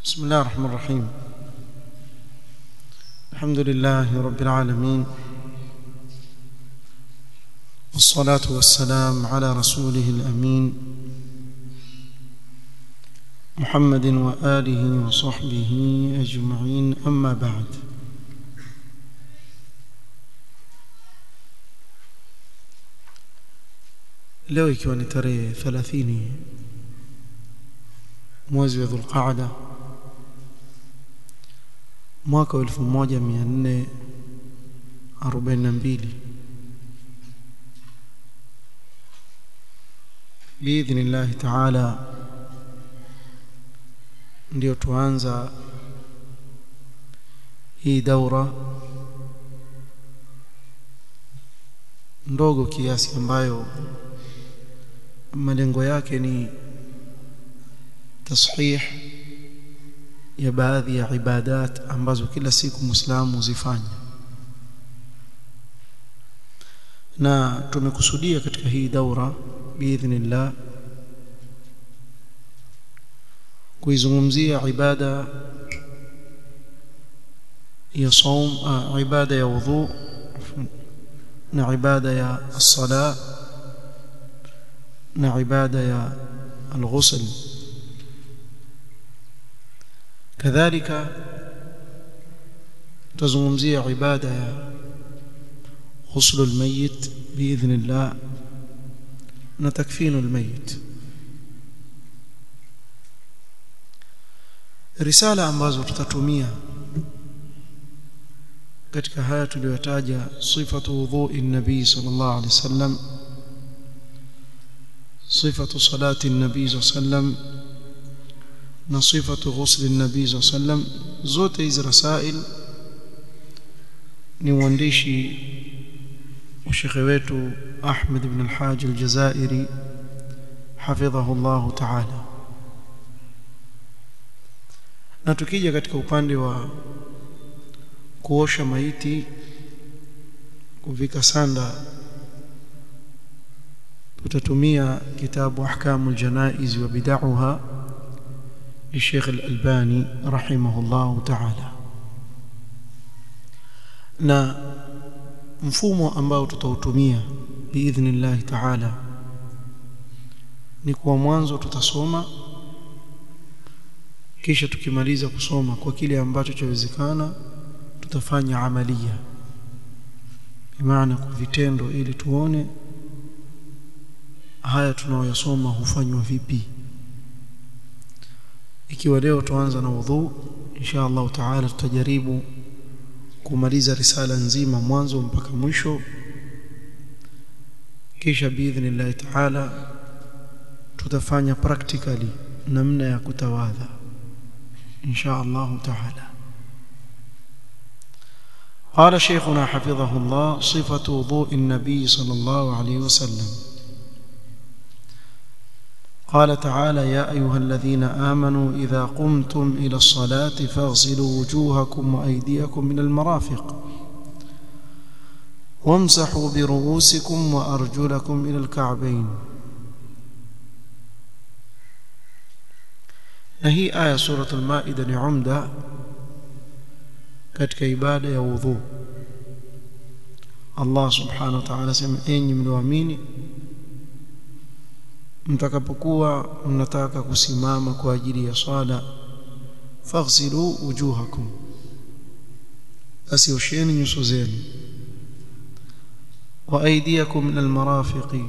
بسم الله الرحمن الرحيم الحمد لله رب العالمين والصلاة والسلام على رسوله الأمين محمد وآله وصحبه أجمعين أما بعد leo ikiwa ni tarehe 30 mwezi wa Dhulqaada mwaka wa 1442 biidhnillahi taala ndio tuanza hii daura ndogo kiasi ambayo malengo yake ni tashih ya baadhi ya ibadat ambazo kila siku muislamu zifanya na tumekusudia katika hii daura biidhnillah kuizungumzia ibada ya saum ibada ya wudhu na ibada ya as-sala na ibada ya al-ghusl kadhalika tuzungumzia ibada ya ghusl al-mayyit biidhnillah na takfinu al-mayyit risala ambazo tutatumia katika haya tuliyotaja sifatu wudhu'i nabii sallallahu alaihi wasallam sifatu salati nabii sallam na sifatu ghusli nabii sallam zote hizi rasail ni uandishi wa shekhe wetu Ahmed ibn al-Hajj al-Jazairi hafidhahu Allah ta'ala na tukija katika upande wa kuosha maiti kuvika sanda tutatumia kitabu ahkamul janaiz wa bid'aha للشيخ الألباني رحمه الله تعالى na mfumo ambao tutautumia biidhnillah ta'ala ni kwa mwanzo tutasoma kisha tukimaliza kusoma kwa kile ambacho chawezekana tutafanya amalia bimaana kwa vitendo ili tuone haya tunaoyasoma hufanywa vipi ikiwa leo tuanza na wudhu insha Allah taala tutajaribu kumaliza risala nzima mwanzo mpaka mwisho kisha biidhnillah taala tutafanya practically namna ya kutawadha insha Allah taala قال شيخنا حفظه الله صفة وضوء النبي صلى الله عليه وسلم قال تعالى يا أيها الذين آمنوا إذا قمتم إلى الصلاة فاغسلوا وجوهكم وأيديكم من المرافق وامسحوا برؤوسكم وأرجلكم إلى الكعبين هي آية سورة المائدة لعمدة katika ibada ya wudhu Allah subhanahu wa ta'ala sema enyi mlioamini mtakapokuwa mnataka kusimama kwa ajili ya swala faghsilu wujuhakum basi osheni nyuso zenu wa aydiyakum min almarafiqi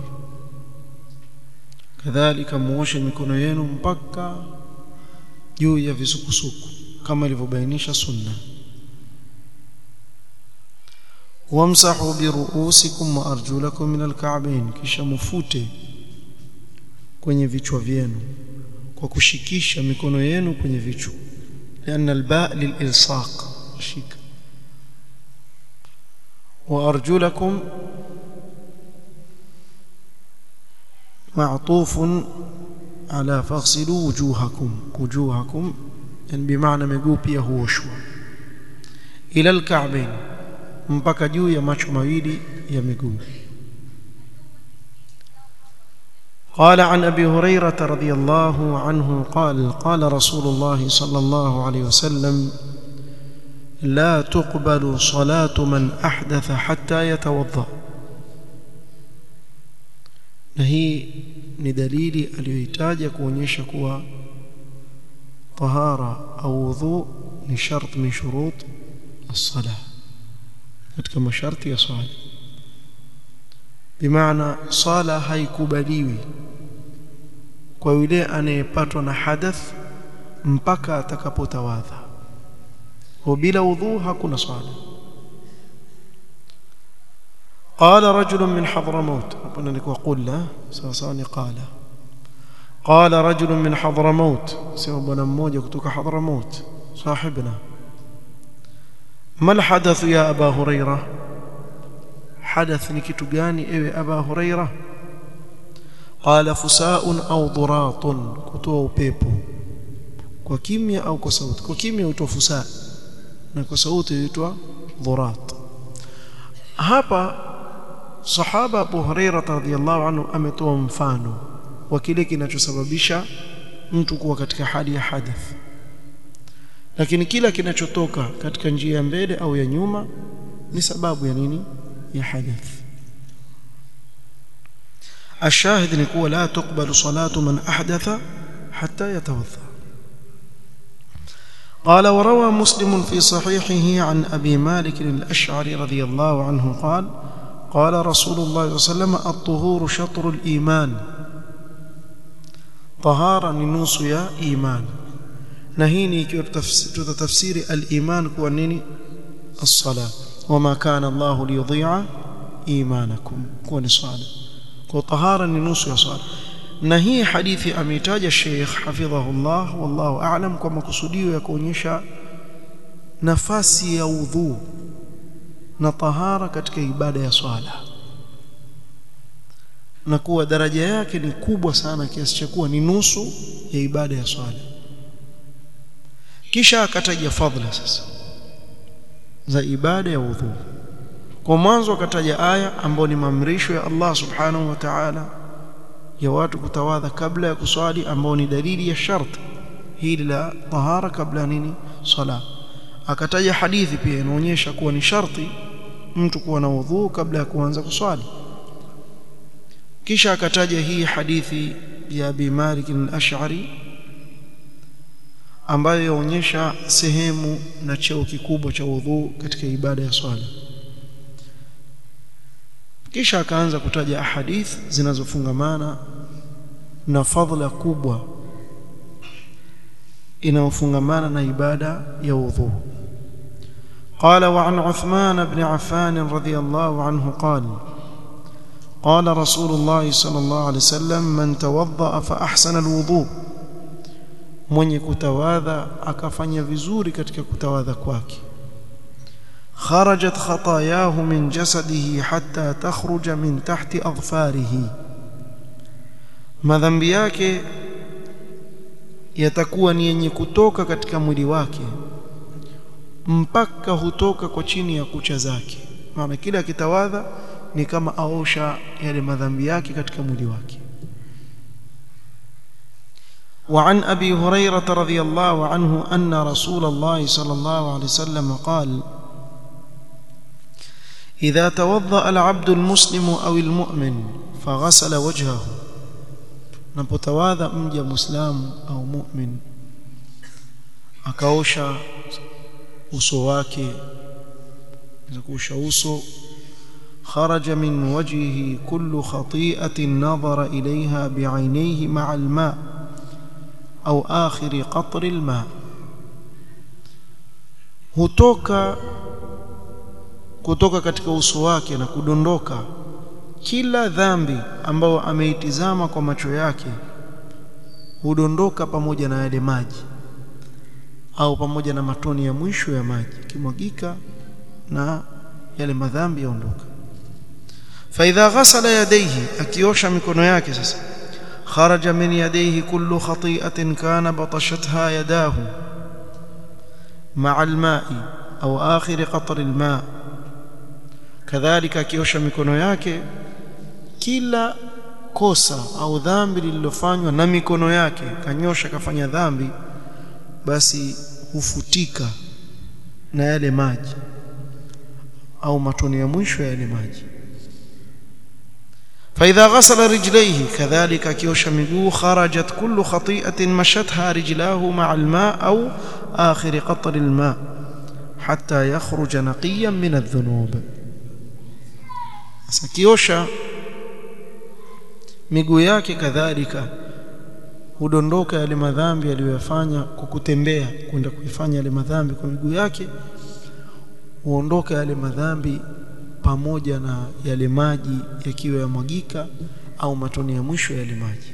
kadhalika muoshe mikono yenu mpaka juu ya visukusuku kama ilivyobainisha sunna wamsahu biruusikum wa arjulakum min alka'bayn kisha mufute kwenye vichwa vyenu kwa kushikisha mikono yenu kwenye vichwa لأن الباء للإلصاق شيك وأرجلكم معطوف على فاغسلوا وجوهكم وجوهكم يعني بمعنى مiguu pia huoshwa ila alka'bayn mpaka juu ya macho mawili ya miguu قال عن ابي هريره رضي الله عنه قال قال رسول الله صلى الله عليه وسلم لا تقبل صلاه من احدث حتى يتوضا na hii ni dalili aliyohitaja kuonyesha kuwa tahara au wudhu ni shart min shurut as-salah katika masharti ya swala bimaana sala haikubaliwi kwa yule anayepatwa na hadath mpaka atakapotawadha wa bila wudhu hakuna swala قال رجل من حضرموت ربنا لك وقل له سواساني قال قال رجل من حضرموت سوى بنا mmoja kutoka حضرموت صاحبنا ما الحدث يا ابا هريره حدث ni kitu gani ewe aba huraira qala fusaun au duratun kutoa upepo kwa kimya au kwa sauti kwa kimya huitwa fusa na kwa sauti huitwa dhurat hapa sahaba Abu Huraira radhiyallahu anhu ametoa mfano wa kile kinachosababisha mtu kuwa katika hali ya hadath lakini kila kinachotoka katika njia ya mbele au ya nyuma ni sababu ya nini ya hadath الشاهد نقول لا تقبل صلاة من أحدث حتى يتوضأ قال وروى مسلم في صحيحه عن أبي مالك الأشعري رضي الله عنه قال قال رسول الله صلى الله عليه وسلم الطهور شطر الإيمان طهارة ننوس يا إيمان نهيني تفسير الإيمان كونني الصلاة وما كان الله ليضيع إيمانكم كون صلاة وطهارة ننوس يا صلاة na hii hadithi ameitaja Sheikh hafidhahullah wallahu a'lam kwa makusudio ya kuonyesha nafasi ya udhu na tahara katika ibada ya swala na kuwa daraja yake ni kubwa sana kiasi cha kuwa ni nusu ya ibada ya swala kisha akataja fadhila sasa za ibada ya udhu kwa mwanzo akataja aya ambayo ni maamrisho ya Allah subhanahu wa ta'ala ya watu kutawadha kabla ya kuswali ambao ni dalili ya shart hili la tahara kabla nini sala akataja hadithi pia inaonyesha kuwa ni sharti mtu kuwa na udhu kabla ya kuanza kuswali kisha akataja hii hadithi ya Abi Malik al-Ash'ari ambayo yaonyesha sehemu na cheo kikubwa cha udhu katika ibada ya swala kisha akaanza kutaja ahadith zinazofungamana na fadhila kubwa inayofungamana na ibada ya udhu قال وعن عثمان بن عفان رضي الله عنه قال قال رسول الله صلى الله عليه وسلم من توضأ فأحسن الوضوء mwenye kutawadha akafanya vizuri katika kutawadha kwake خرجت خطاياه من جسده حتى تخرج من تحت أظفاره madhambi yake yatakuwa ni yenye kutoka katika mwili wake mpaka hutoka kwa chini ya kucha zake maana kila akitawadha ni kama aosha yale madhambi yake katika mwili wake وعن أبي هريرة رضي الله عنه أن رسول الله صلى الله عليه وسلم قال إذا توضأ العبد المسلم أو المؤمن فغسل وجهه napotawadha mja muislamu au mu'min akaosha uso wake kuosha uso خرج من وجهه كل خطيئة نظر إليها بعينيه مع الماء أو آخر قطر الماء hutoka kutoka katika uso wake na kudondoka kila dhambi ambayo ameitizama kwa macho yake hudondoka pamoja na yale maji au pamoja na matoni ya mwisho ya maji kimwagika na yale madhambi yaondoka faidha ghasala yadayhi akiosha mikono yake sasa kharaja min yadayhi kullu khati'atin kana batashatha yadahu ma'a al-ma'i au akhir qatr al-ma' kadhalika akiosha mikono yake kila kosa au dhambi lililofanywa na mikono yake kanyosha kafanya dhambi basi hufutika na yale maji au matone ya mwisho ya yale maji فإذا غسل رجليه كذلك كيوش مجو خرجت كل خطيئة مشتها رجلاه مع الماء أو آخر قطر الماء حتى يخرج نقيا من الذنوب سكيوشا miguu yake kadhalika hudondoka yale madhambi aliyoyafanya kwa kutembea kwenda kuifanya yale madhambi kwa miguu yake huondoka yale madhambi pamoja na yale maji yakiwa yamwagika au matone ya mwisho yale maji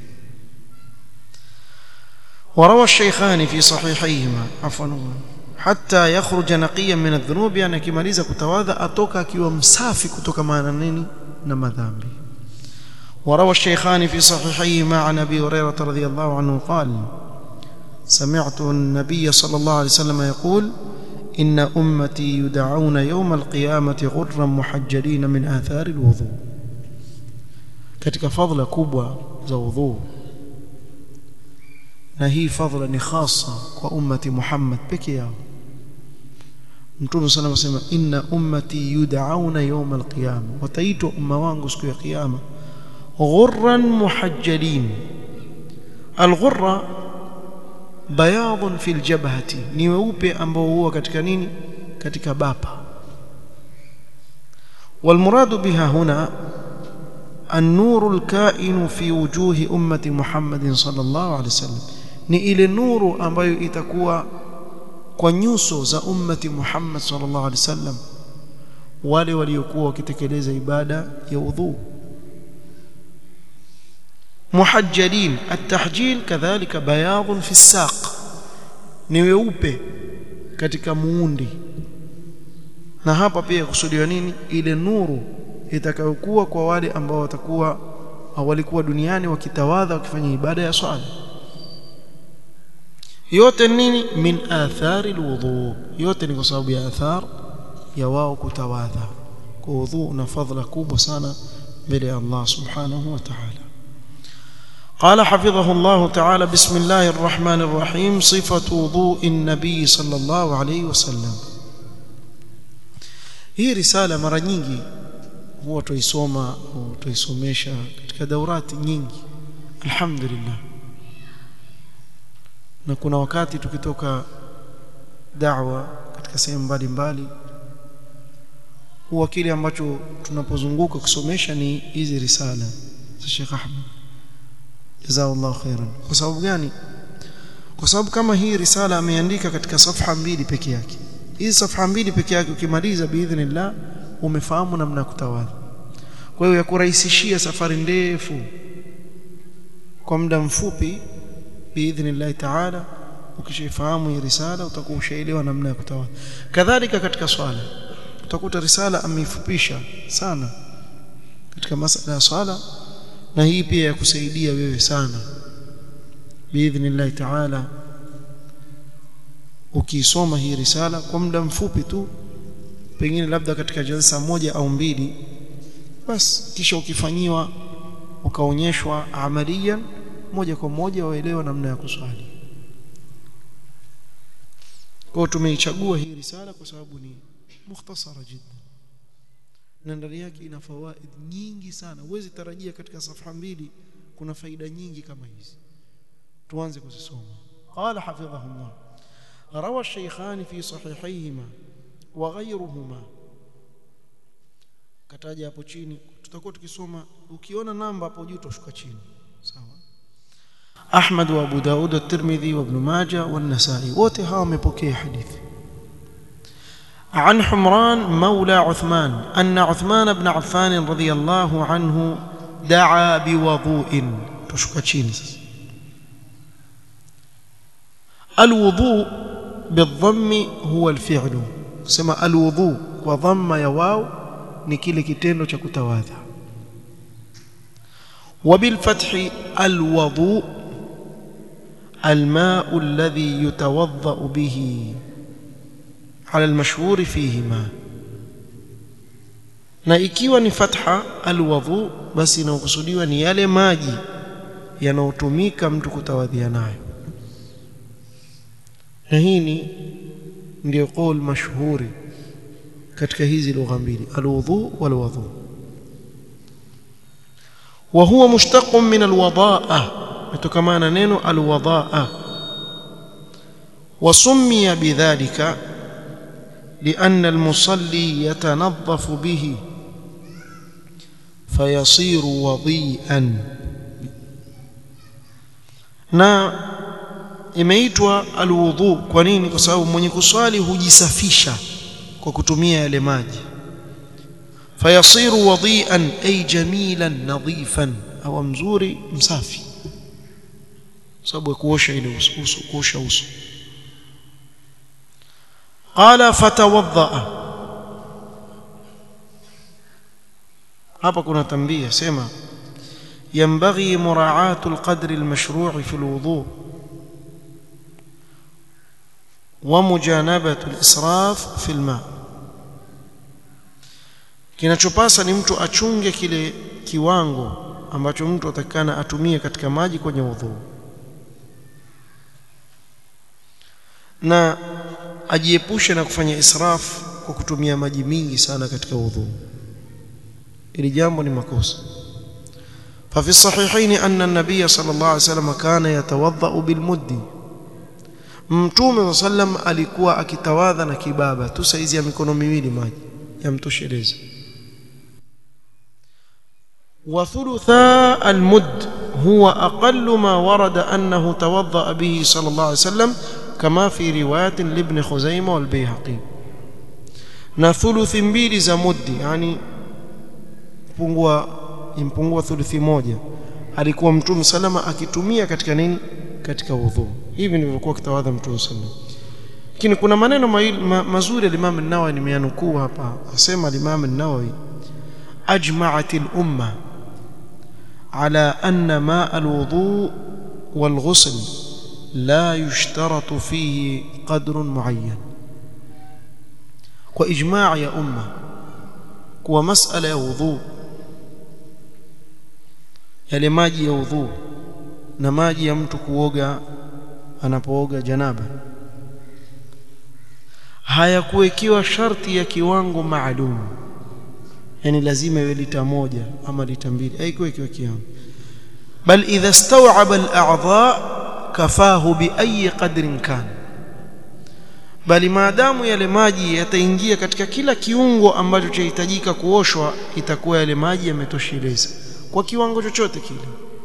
وروى الشيخان في صحيحيهما عفوا حتى يخرج نقيا من الذنوب يعني akimaliza kutawadha atoka akiwa msafi kutoka na nini na madhambi وروى الشيخان في صحيحيهما عن ابي هريره رضي الله عنه قال سمعت النبي صلى الله عليه وسلم يقول إن أمتي يدعون يوم القيامة غرا محجلين من آثار الوضوء katika fadhila kubwa za udhu na hii fadhila ni khasa kwa ummati Muhammad peke yao Mtume sana anasema inna ummati yud'auna yawm al-qiyama wataitwa umma wangu siku ya kiyama ghurran muhajjalin al-ghurra bayadun fil jabhati ni weupe ambao huwa katika nini katika bapa والمراد بها هنا النور الكائن في وجوه أمة محمد صلى الله عليه وسلم ni ile nuru ambayo itakuwa kwa nyuso za ummati Muhammad sallallahu alaihi wasallam wale waliokuwa wakitekeleza ibada ya udhu muhajjalin at-tahjil kadhalika bayadun fi saq ni weupe katika muundi na hapa pia kusudiwa nini ile nuru itakayokuwa kwa wale ambao watakuwa walikuwa duniani wakitawadha wakifanya ibada ya swala yote nini min athari alwudu yote ni kwa sababu ya athar ya wao kutawadha kwa udhu una fadhila kubwa sana mbele ya Allah subhanahu wa ta'ala قال حفظه الله تعالى بسم الله الرحمن الرحيم صفة وضوء النبي صلى الله عليه وسلم hii risala mara nyingi huwa tuisoma au tuisomesha katika daurati nyingi alhamdulillah na kuna wakati tukitoka da'wa katika sehemu mbalimbali huwa kile ambacho tunapozunguka kusomesha ni hizi risala za Sheikh Ahmed jazakallahu khairan kwa sababu gani kwa sababu kama hii risala ameandika katika safha mbili peke yake hizi safha mbili peke yake ukimaliza biidhnillah umefahamu namna ya kutawadha kwa hiyo yakurahisishia safari ndefu kwa muda mfupi biidhnillah taala ukishafahamu hii risala utakuwa ushaelewa namna ya kutawadha kadhalika katika swala utakuta risala ameifupisha sana katika masala ya swala na hii pia ya kusaidia wewe sana biidhnillah taala ukisoma hii risala kwa muda mfupi tu pengine labda katika jalsa moja au mbili bas kisha ukifanyiwa ukaonyeshwa amalia moja kwa moja waelewa namna ya kuswali kwa tumeichagua hii risala kwa sababu ni mukhtasara jiddan na ndani yake ina fawaid nyingi sana huwezi tarajia katika safha mbili kuna faida nyingi kama hizi tuanze kuzisoma qala hafidhahullah روى الشيخان في صحيحيهما وغيرهما kataja hapo chini tutakuwa tukisoma ukiona namba hapo juu utashuka chini sawa Ahmad wa Abu Daud at-Tirmidhi wa Ibn Majah wa An-Nasa'i wote hawa wamepokea hadithi عن حمران مولى عثمان أن عثمان بن عفان رضي الله عنه دعا بوضوء تشكى chini الوضوء بالضم هو الفعل سما الوضوء وضم يا واو ni kile kitendo cha kutawadha وبالفتح الوضوء الماء الذي يتوضأ به على المشهور فيهما na ikiwa ni fatha alwudhu basi inakusudiwa ni yale maji yanayotumika mtu kutawadhia nayo na hii ni ndio qaul mashhuri katika hizi lugha mbili alwudhu walwudhu wa huwa mushtaqun min alwadaa mtokamana neno alwadaa وسمي بذلك لأن المصلي يتنظف به فيصير وضيئا na imeitwa alwudhu kwa nini kwa sababu mwenye kuswali hujisafisha kwa kutumia yale maji fayasiru wadhi'an ay jamilan nadhifan au mzuri msafi sababu ya kuosha ile uso kuosha uso qala fatawadda hapa kuna tambia sema ينبغي مراعاة القدر المشروع في الوضوء ومجانبة الإسراف في الماء kinachopasa ni mtu achunge kile kiwango ambacho mtu atakana atumie katika maji kwenye udhu na ajiepushe na kufanya israf kwa kutumia maji mingi sana katika udhu ili jambo ni makosa ففي الصحيحين أن النبي صلى الله عليه وسلم كان يتوضأ بالمد mtume صلى الله عليه وسلم alikuwa akitawadha na kibaba tu saizi ya mikono miwili maji yamtosheleza وثلثا المد هو أقل ما ورد أنه توضأ به صلى الله عليه وسلم كما في رواية لابن خزيمة والبيهقي na thuluthi mbili za muddi yani pungua impungua thuluthi moja alikuwa mtume salama akitumia katika nini katika udhu hivi ndivyokuwa kitawadha mtume salama lakini kuna maneno ma, mazuri al-Imam an-Nawawi nimeyanukuu hapa asema al-Imam an-Nawawi ajma'at al-umma ala anna ma' al-wudu wal-ghusl la yushtaratu fihi qadrun muayyan kwa ijma' ya umma kuwa mas'ala ya wudhu yale maji ya udhu na maji ya mtu kuoga anapooga janaba hayakuwekiwa sharti ya kiwango maalum yani lazima iwe lita moja ama lita mbili haikuwekiwa kiwango bal idha staw'aba al-a'dha kafahu bi ayi qadrin kan bali maadamu yale maji yataingia katika kila kiungo ambacho chahitajika kuoshwa itakuwa yale maji yametosheleza kwa kiwango chochote kile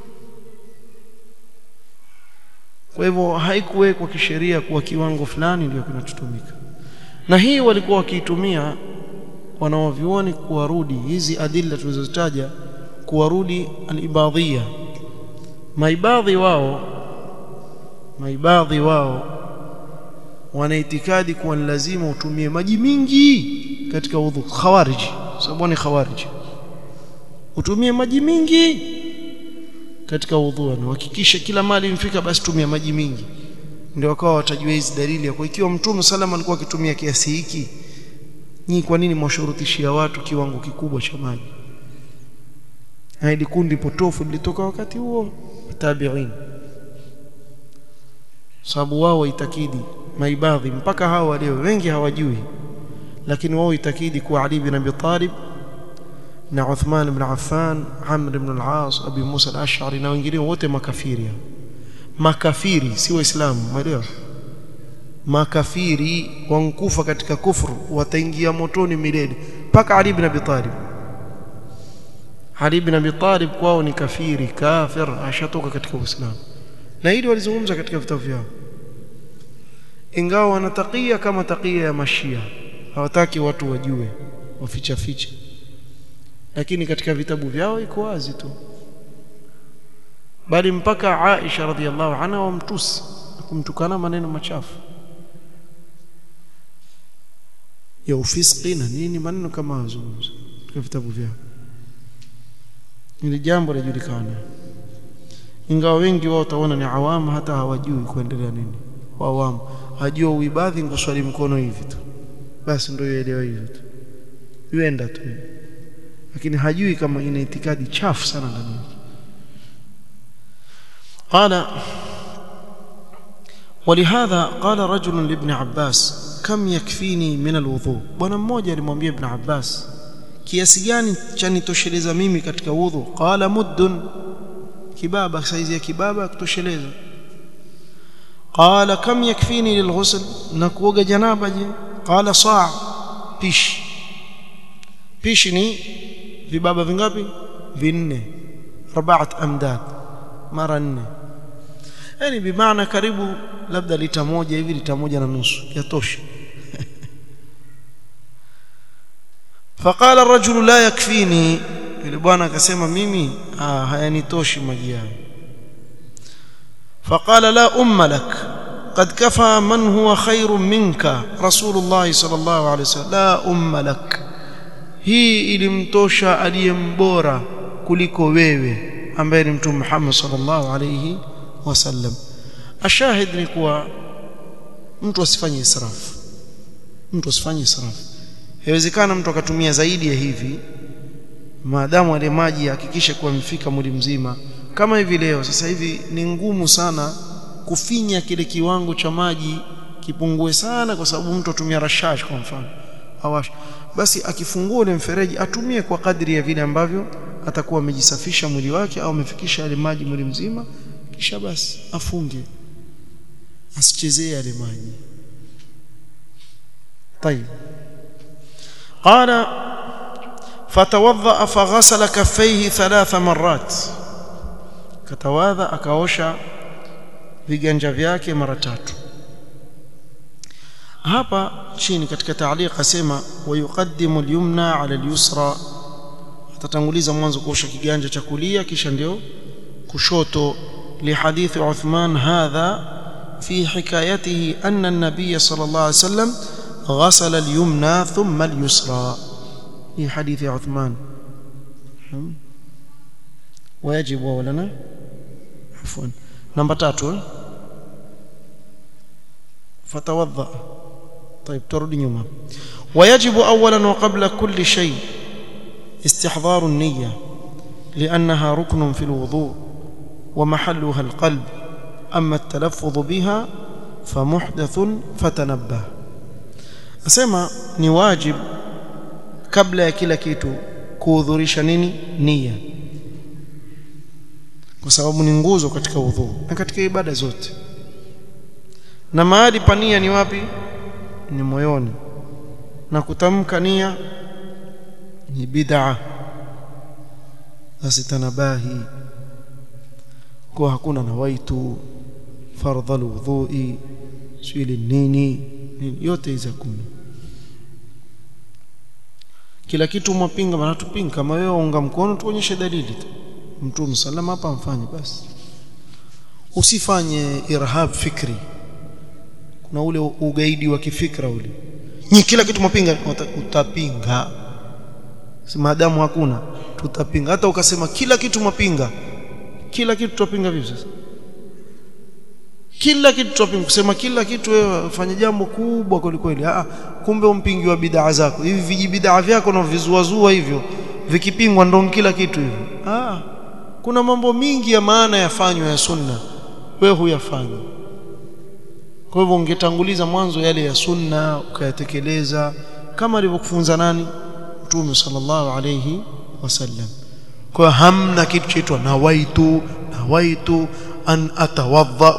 kwa hivyo haikuwekwa kisheria kuwa kiwango fulani ndio kinachotumika na hii walikuwa wakiitumia wanawavyuoni kuwarudi hizi adilla tulizozitaja kuwarudi alibadhia maibadhi wao maibadhi wao wana itikadi kuwa ni lazima utumie maji mingi katika udhu khawariji sababu ni khawariji utumie maji mingi katika udhu na hakikisha kila mali mfika basi tumia maji mingi ndio wakawa watajua hizi dalili ya kwa ikiwa mtume salama alikuwa akitumia kiasi hiki nyinyi kwa nini mwashurutishia watu kiwango kikubwa cha maji hili kundi potofu lilitoka wakati huo tabi'in sababu wao waitakidi maibadhi mpaka hao leo wengi hawajui lakini wao itakidi kuwa Ali bin Abi Talib na Uthman ibn Affan Amr ibn al-As Abi Musa al-Ash'ari na wengine wote makafiri makafiri si waislamu umeelewa makafiri wankufa katika kufru wataingia motoni milele mpaka Ali ibn Abi Talib Ali ibn Abi Talib kwao ni kafiri kafir ashatoka katika Uislamu na hili walizungumza katika vitabu vyao ingawa wanatakia kama takia ya mashia hawataki watu wajue waficha ficha lakini katika vitabu vyao iko wazi tu bali mpaka Aisha radhiallahu anha wamtusi kumtukana maneno machafu ya ufiski na nini maneno kama wazungumza katika vitabu vyao ili jambo lajulikana ingawa wengi wao utaona ni awamu hata hawajui kuendelea nini awamu hajua uibadhi nguswali mkono hivi tu basi ndio ielewa hivyo tu yuenda tu lakini hajui kama ina itikadi chafu sana ndani yake قال ولهذا قال رجل لابن عباس كم يكفيني من الوضوء bwana mmoja alimwambia ibn Abbas kiasi gani cha nitosheleza mimi katika wudhu qala muddun kibaba saizi ya kibaba kutosheleza qala kam yakfini lilghusl na kuoga janaba je qala saa pishi pishi ni vibaba vingapi vinne arbaat amdad mara nne yani bimaana karibu labda lita moja hivi lita moja na nusu yatosha faqala ar-rajul la yakfini yule bwana akasema mimi ah hayanitoshi maji hayo faqala la umma lak قد كفى من هو خير منك رسول الله صلى الله عليه وسلم لا أم لك hii ilimtosha aliyembora kuliko wewe ambaye ni mtume Muhammad sallallahu alayhi wasallam ashahid ni kuwa mtu asifanye israfu mtu asifanye israfu haiwezekana mtu akatumia zaidi ya hivi maadamu ale maji hakikishe kuwa mfika mwili mzima kama hivi leo sasa hivi ni ngumu sana kufinya kile kiwango cha maji kipungue sana kwa sababu mtu atumia rashash kwa mfano awash basi akifungua ule mfereji atumie kwa kadri ya vile ambavyo atakuwa amejisafisha mwili wake au amefikisha yale maji mwili mzima kisha basi afunge asichezee yale maji طيب قال فتوضأ فغسل كفيه ثلاث مرات كتواضع akaosha viganja vyake mara tatu hapa chini katika taaliq asema wayuqaddimu al-yumna ala al-yusra atatanguliza mwanzo kuosha kiganja cha kulia kisha ndio kushoto لحديث عثمان هذا في حكايته أن النبي صلى الله عليه وسلم غسل اليمنى ثم اليسرى في حديث عثمان ويجب أولا عفوا نمبر 3 فتوضأ طيب ترد يوما ويجب أولا وقبل كل شيء استحضار النية لأنها ركن في الوضوء ومحلها القلب أما التلفظ بها فمحدث فتنبه أسمى نواجب قبل ya kila kitu kuhudhurisha nini nia kwa sababu ni nguzo katika udhu na katika ibada zote na mahali pa nia ni wapi ni moyoni na kutamka nia ni bid'a asitanabahi kwa hakuna nawaitu fardha alwudhu'i swili nini yote hizo kumi kila kitu mwapinga maana tupinga kama wewe unga mkono tuonyeshe dalili tu mtume salama hapa mfanye basi usifanye irhab fikri kuna ule ugaidi wa kifikra ule ni kila kitu mwapinga utapinga si maadamu hakuna tutapinga hata ukasema kila kitu mwapinga kila kitu tutapinga vipi sasa kila kitu tutapinga kusema kila kitu wewe fanya jambo kubwa kweli ah kumbe umpingi wa bid'a zako hivi vijibid'a vyako na vizuazua hivyo vikipingwa ndo kila kitu hivyo ah kuna mambo mingi ya maana yafanywa ya sunna wewe huyafanya kwa hivyo ungetanguliza mwanzo yale ya sunna ukayatekeleza kama alivyokufunza nani Mtume sallallahu alayhi wasallam kwa hamna kitu chaitwa nawaitu nawaitu an atawadha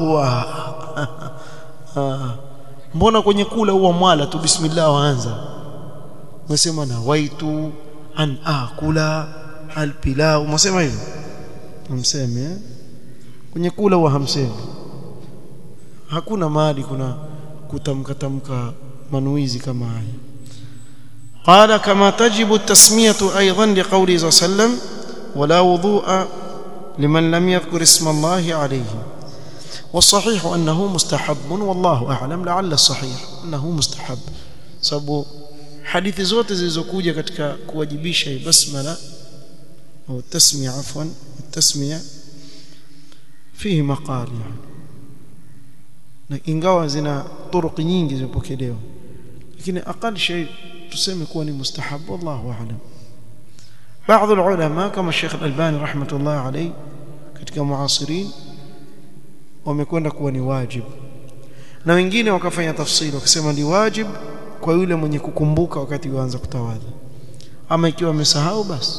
mbona kwenye kula huwa mwala tu bismillah waanza unasema nawaitu an akula alpilau unasema hivyo hamsemi eh? kwenye kula huwa hamsemi hakuna mahali kuna kutamka tamka manuizi kama haya قال كما تجب التسمية أيضا لقوله صلى الله عليه وسلم ولا وضوء لمن لم يذكر اسم الله عليه والصحيح أنه مستحب والله أعلم لعل الصحيح أنه مستحب sababu hadithi zote zilizokuja katika kuwajibisha basmala au tasmiya afwan tasmiya fihi maqal yani na ingawa zina turuki nyingi zimepokelewa lakini aqal shay tuseme kuwa ni mustahab wallahu aalam baadhi ulama kama Sheikh Al-Albani rahmatullah alayhi katika muasirin wamekwenda kuwa ni wajib na wengine wakafanya tafsiri wakasema ni wajib kwa yule mwenye kukumbuka wakati yuanza kutawadha ama ikiwa amesahau basi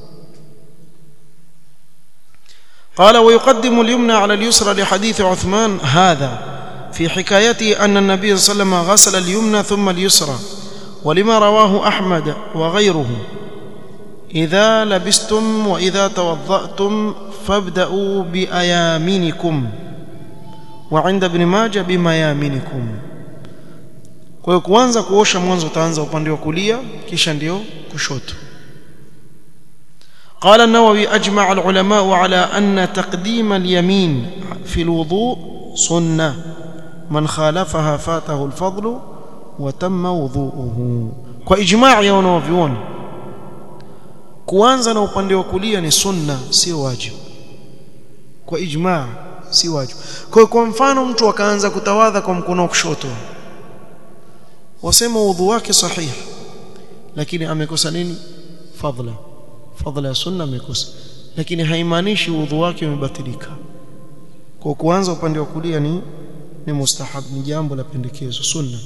قال ويقدم اليمنى على اليسرى لحديث عثمان هذا في حكايته أن النبي صلى الله عليه وسلم غسل اليمنى ثم اليسرى ولما رواه أحمد وغيره إذا لبستم وإذا توضأتم فابدأوا بأيامنكم وعند ابن ماجه بميامنكم kwa hiyo kuanza kuosha mwanzo utaanza upande wa kulia kisha ndio kushoto قال النووي أجمع العلماء على أن تقديم اليمين في الوضوء سنة من خالفها فاته الفضل وتم وضوءه وإجماع يا wanavyuoni kuanza na upande wa kulia ni sunna sio wajibu kwa ijmaa si wajibu kwa hiyo kwa mfano mtu akaanza kutawadha kwa mkono wa kushoto wasema udhu wake sahihi lakini amekosa nini fadla fadla ya sunna amekosa lakini haimaanishi udhu wake umebatilika kwa kuanza upande wa kulia ni ni mustahab ni jambo la pendekezo sunna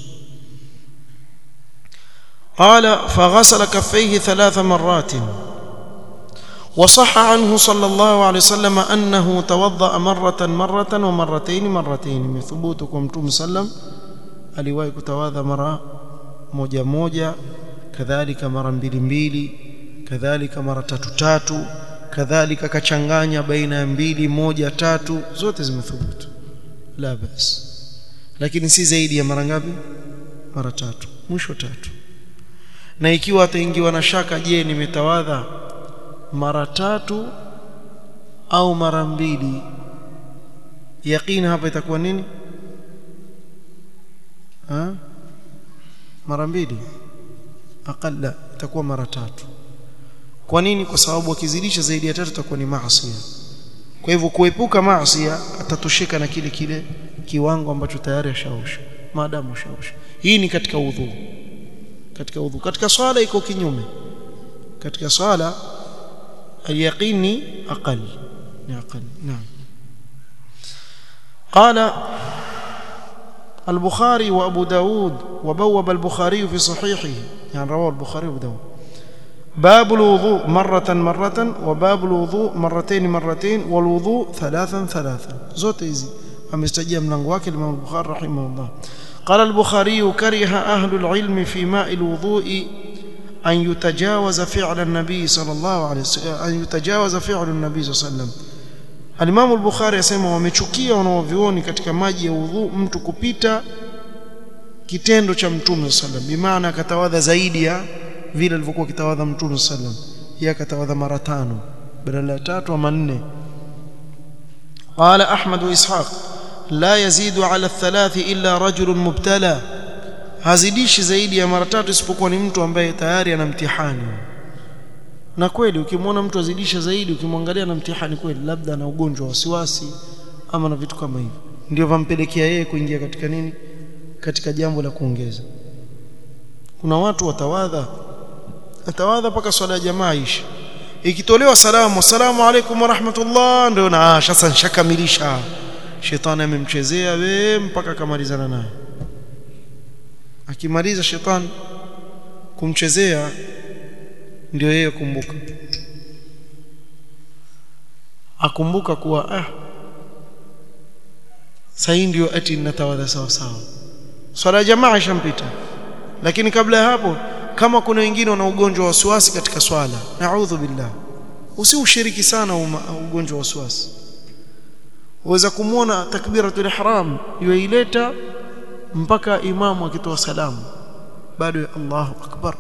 قال فغسل كفيه ثلاث مرات وصح عنه صلى الله عليه وسلم أنه توضأ مرة مرة ومرتين مرتين من ثبوتكم توم سلم aliwahi kutawadha mara moja moja kadhalika mara mbili mbili kadhalika mara tatu tatu kadhalika kachanganya baina ya mbili moja tatu zote zimethubutu la bas lakini si zaidi ya mara ngapi mara tatu mwisho tatu na ikiwa ataingiwa na shaka je nimetawadha mara tatu au mara mbili yaqini hapa itakuwa nini ha? mara mbili aqalla itakuwa mara tatu kwa nini kwa sababu akizidisha zaidi ya tatu itakuwa ni maasi kwa hivyo kuepuka maasi atatosheka na kile kile kiwango ambacho tayari ashaosha maadamu ashaosha hii ni katika udhu katika udhu katika swala iko kinyume katika swala اليقين أقل أقل نعم قال البخاري وأبو داود وبوب البخاري في صحيحه يعني رواه البخاري وأبو داود باب الوضوء مرة مرة وباب الوضوء مرتين مرتين والوضوء ثلاثا ثلاثا زوت ايزي امستجيب ملango wake Imam Bukhari rahimahullah قال البخاري كره أهل العلم في ماء الوضوء أن يتجاوز فعل النبي صلى الله عليه وسلم أن يتجاوز فعل النبي صلى الله عليه وسلم Al-Imam al-Bukhari asema wamechukia wanaovioni katika maji ya udhu mtu kupita kitendo cha Mtume sallam bimaana akatawadha zaidi ya vile alivyokuwa kitawadha Mtume sallam yeye akatawadha mara tano badala ya tatu ama nne قال أحمد وإسحاق لا يزيد على الثلاث إلا رجل مبتلى hazidishi zaidi ya mara tatu isipokuwa ni mtu ambaye tayari ana mtihani na kweli ukimwona mtu azidisha zaidi ukimwangalia na mtihani kweli labda ana ugonjwa wa wasiwasi ama na vitu kama hivyo ndio vampelekea yeye kuingia katika nini katika jambo la kuongeza kuna watu watawadha atawadha mpaka swala ya jamaa ishi ikitolewa salamu assalamu alaikum warahmatullah ndio na sasa nshakamilisha shetani amemchezea we mpaka akamalizana naye akimaliza shetani kumchezea ndio yeye kumbuka akumbuka kuwa ah sasa ndio ati natawadha sawa sawa swala ya jamaa ishampita lakini kabla ya hapo kama kuna wengine wana ugonjwa wa wasiwasi katika swala naudhu billah usiushiriki sana ugonjwa wa wasiwasi uweza kumwona takbiratul ihram yuileta mpaka imamu akitoa salamu bado Allahu akbar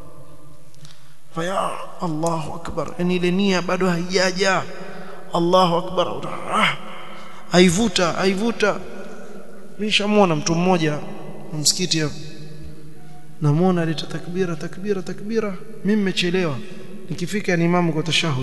faya Allahu akbar yani ile nia bado haijaja Allahu akbar ah, haivuta haivuta nishamwona mtu mmoja msikiti hapo namuona aleta takbira takbira takbira mimi nimechelewa nikifika ni imamu kwa tashahud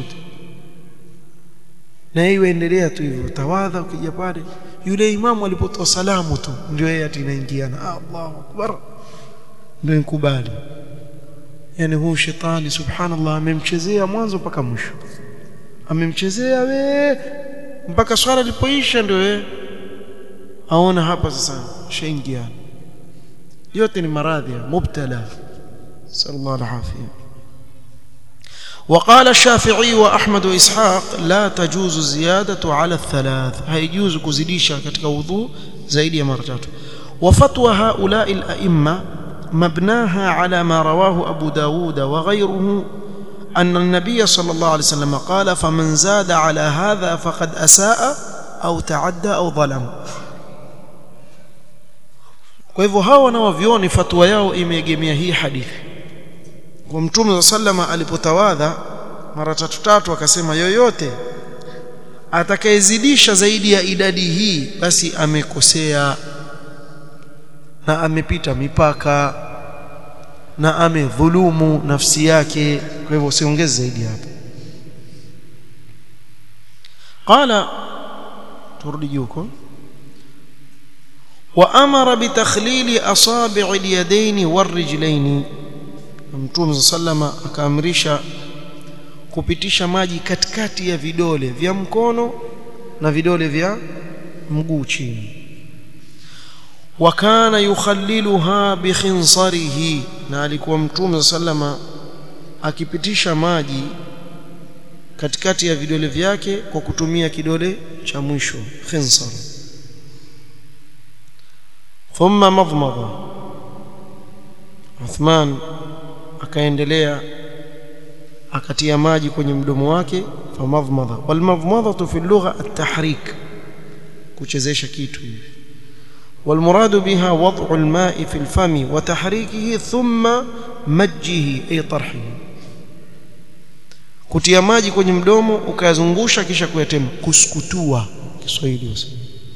na yeye endelea tu hivyo tawadha ukija pale yule imamu alipotoa salamu tu ndio yeye atinaingiana Allahu akbar ndio nikubali yani huu shetani subhanallah amemchezea mwanzo mpaka mwisho amemchezea we mpaka swala lipoisha ndio we aona hapa sasa shaingia yote ni maradhi mubtala sallallahu alaihi وقال الشافعي واحمد واسحاق لا تجوز الزياده على الثلاث هيجوز كزيدisha katika wudhu zaidi ya mara tatu وفتوى هؤلاء الائمه مبناها على ما رواه ابو داود وغيره أن النبي صلى الله عليه وسلم قال فمن زاد على هذا فقد أساء أو تعدى أو ظلم kwa hivyo hawa wanaovioni fatwa yao imeegemea hii hadithi kwa mtume wa sallama alipotawadha mara tatu tatu akasema yoyote atakayezidisha zaidi ya idadi hii basi amekosea na amepita mipaka na amedhulumu nafsi yake kwa hivyo usiongeze zaidi hapo qala turudi juko وامر بتخليل اصابع اليدين والرجلين mtume sallama akaamrisha kupitisha maji katikati ya vidole vya mkono na vidole vya mguu chini wakana yukhalliluha bikhinsarihi na alikuwa mtume sallama akipitisha maji katikati ya vidole vyake kwa kutumia kidole cha mwisho khinsar thumma madmada Uthman akaendelea akatia maji kwenye mdomo wake famadhmadha walmadhmadhatu fi lugha at-tahrik kuchezesha kitu hivi والمراد بها وضع الماء في الفم وتحريكه ثم مجه أي طرحه kutia maji kwenye mdomo ukayazungusha kisha kuyatema kuskutua Kiswahili useme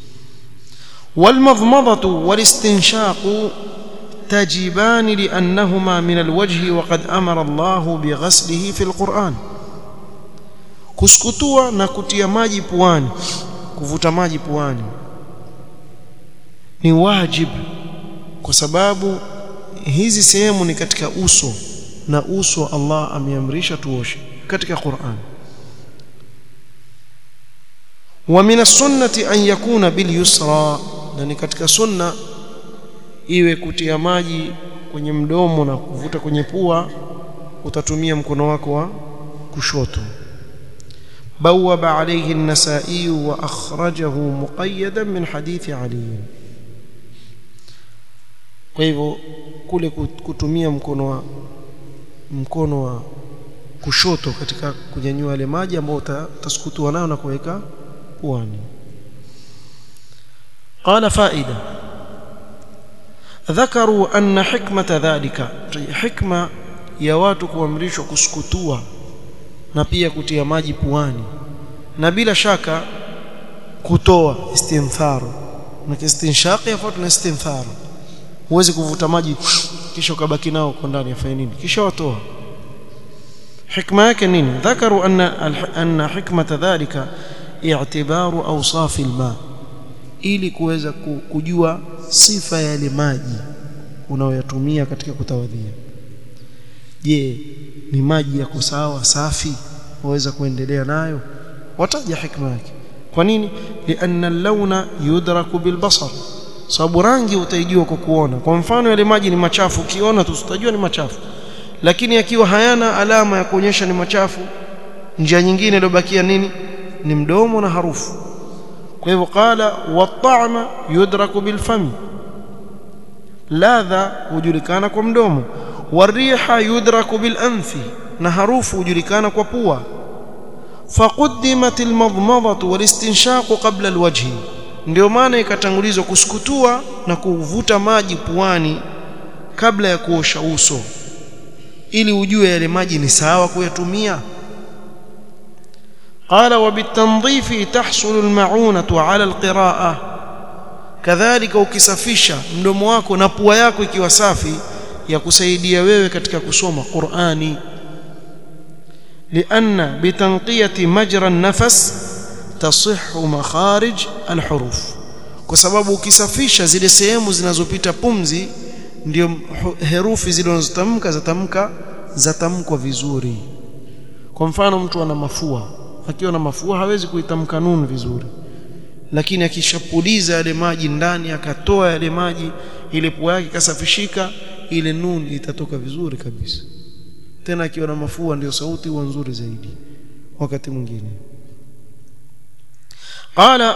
والمضمضة والاستنشاق تجبان لأنهما من الوجه وقد أمر الله بغسله في القرآن kuskutua na kutia maji puani kuvuta maji puani ni wajib kwa sababu hizi sehemu ni katika uso na uso Allah ameamrisha tuoshe katika Qur'an wa min as-sunnati an yakuna bil yusra na ni katika sunna iwe kutia maji kwenye mdomo na kuvuta kwenye pua utatumia mkono wako wa kushoto بوب عليه النسائي وأخرجه مقيدا من حديث علي kwa hivyo kule kutumia mkono wa mkono wa kushoto katika kunyanyua ile maji ambayo utasukutua nayo na kuweka puani قال فائده ذكروا ان حكمه ذلك حكمه ya watu kuamrishwa kusukutua na pia kutia maji puani na bila shaka kutoa istinthar na istinshaq yafuata na istinthar huwezi kuvuta maji kisha ukabaki nao kwa ndani afanye nini kisha watoa hikma yake nini dhakaru anna anna hikmata dhalika i'tibaru awsaf alma ili kuweza kujua sifa ya yale maji unayoyatumia katika kutawadhia je ni maji yako sawa safi waweza kuendelea nayo wataja hikma yake kwa nini lianna al-launa yudraku bilbasar sababu rangi utaijua kwa kuona kwa mfano yale maji ni machafu ukiona tu utajua ni machafu lakini yakiwa hayana alama ya kuonyesha ni machafu njia nyingine iliyobakia nini ni mdomo na harufu kwa hivyo qala wat-ta'ma yudraku bilfami ladha hujulikana kwa mdomo wariha yudraku bilanfi na harufu hujulikana kwa pua faquddimat almadmadatu walistinshaqu qabla alwajhi ndio maana ikatangulizwa kusukutua na kuvuta maji puani kabla ya kuosha uso ili ujue yale maji ni sawa kuyatumia قال وبالتنظيف تحصل المعونة على القراءة كذلك ukisafisha mdomo wako na pua yako ikiwa safi ya kusaidia wewe katika kusoma Qur'ani لأن بتنقية مجرى النفس تصح مخارج الحروف kwa sababu ukisafisha zile sehemu zinazopita pumzi ndio herufi zile unazotamka zatamka zatamkwa vizuri kwa mfano mtu ana mafua akiwa na mafua hawezi kuitamka nun vizuri lakini akishapuliza yale maji ndani akatoa yale maji ile pua yake kasafishika ile nun itatoka vizuri kabisa tena akiwa na mafua ndio sauti huwa nzuri zaidi wakati mwingine qala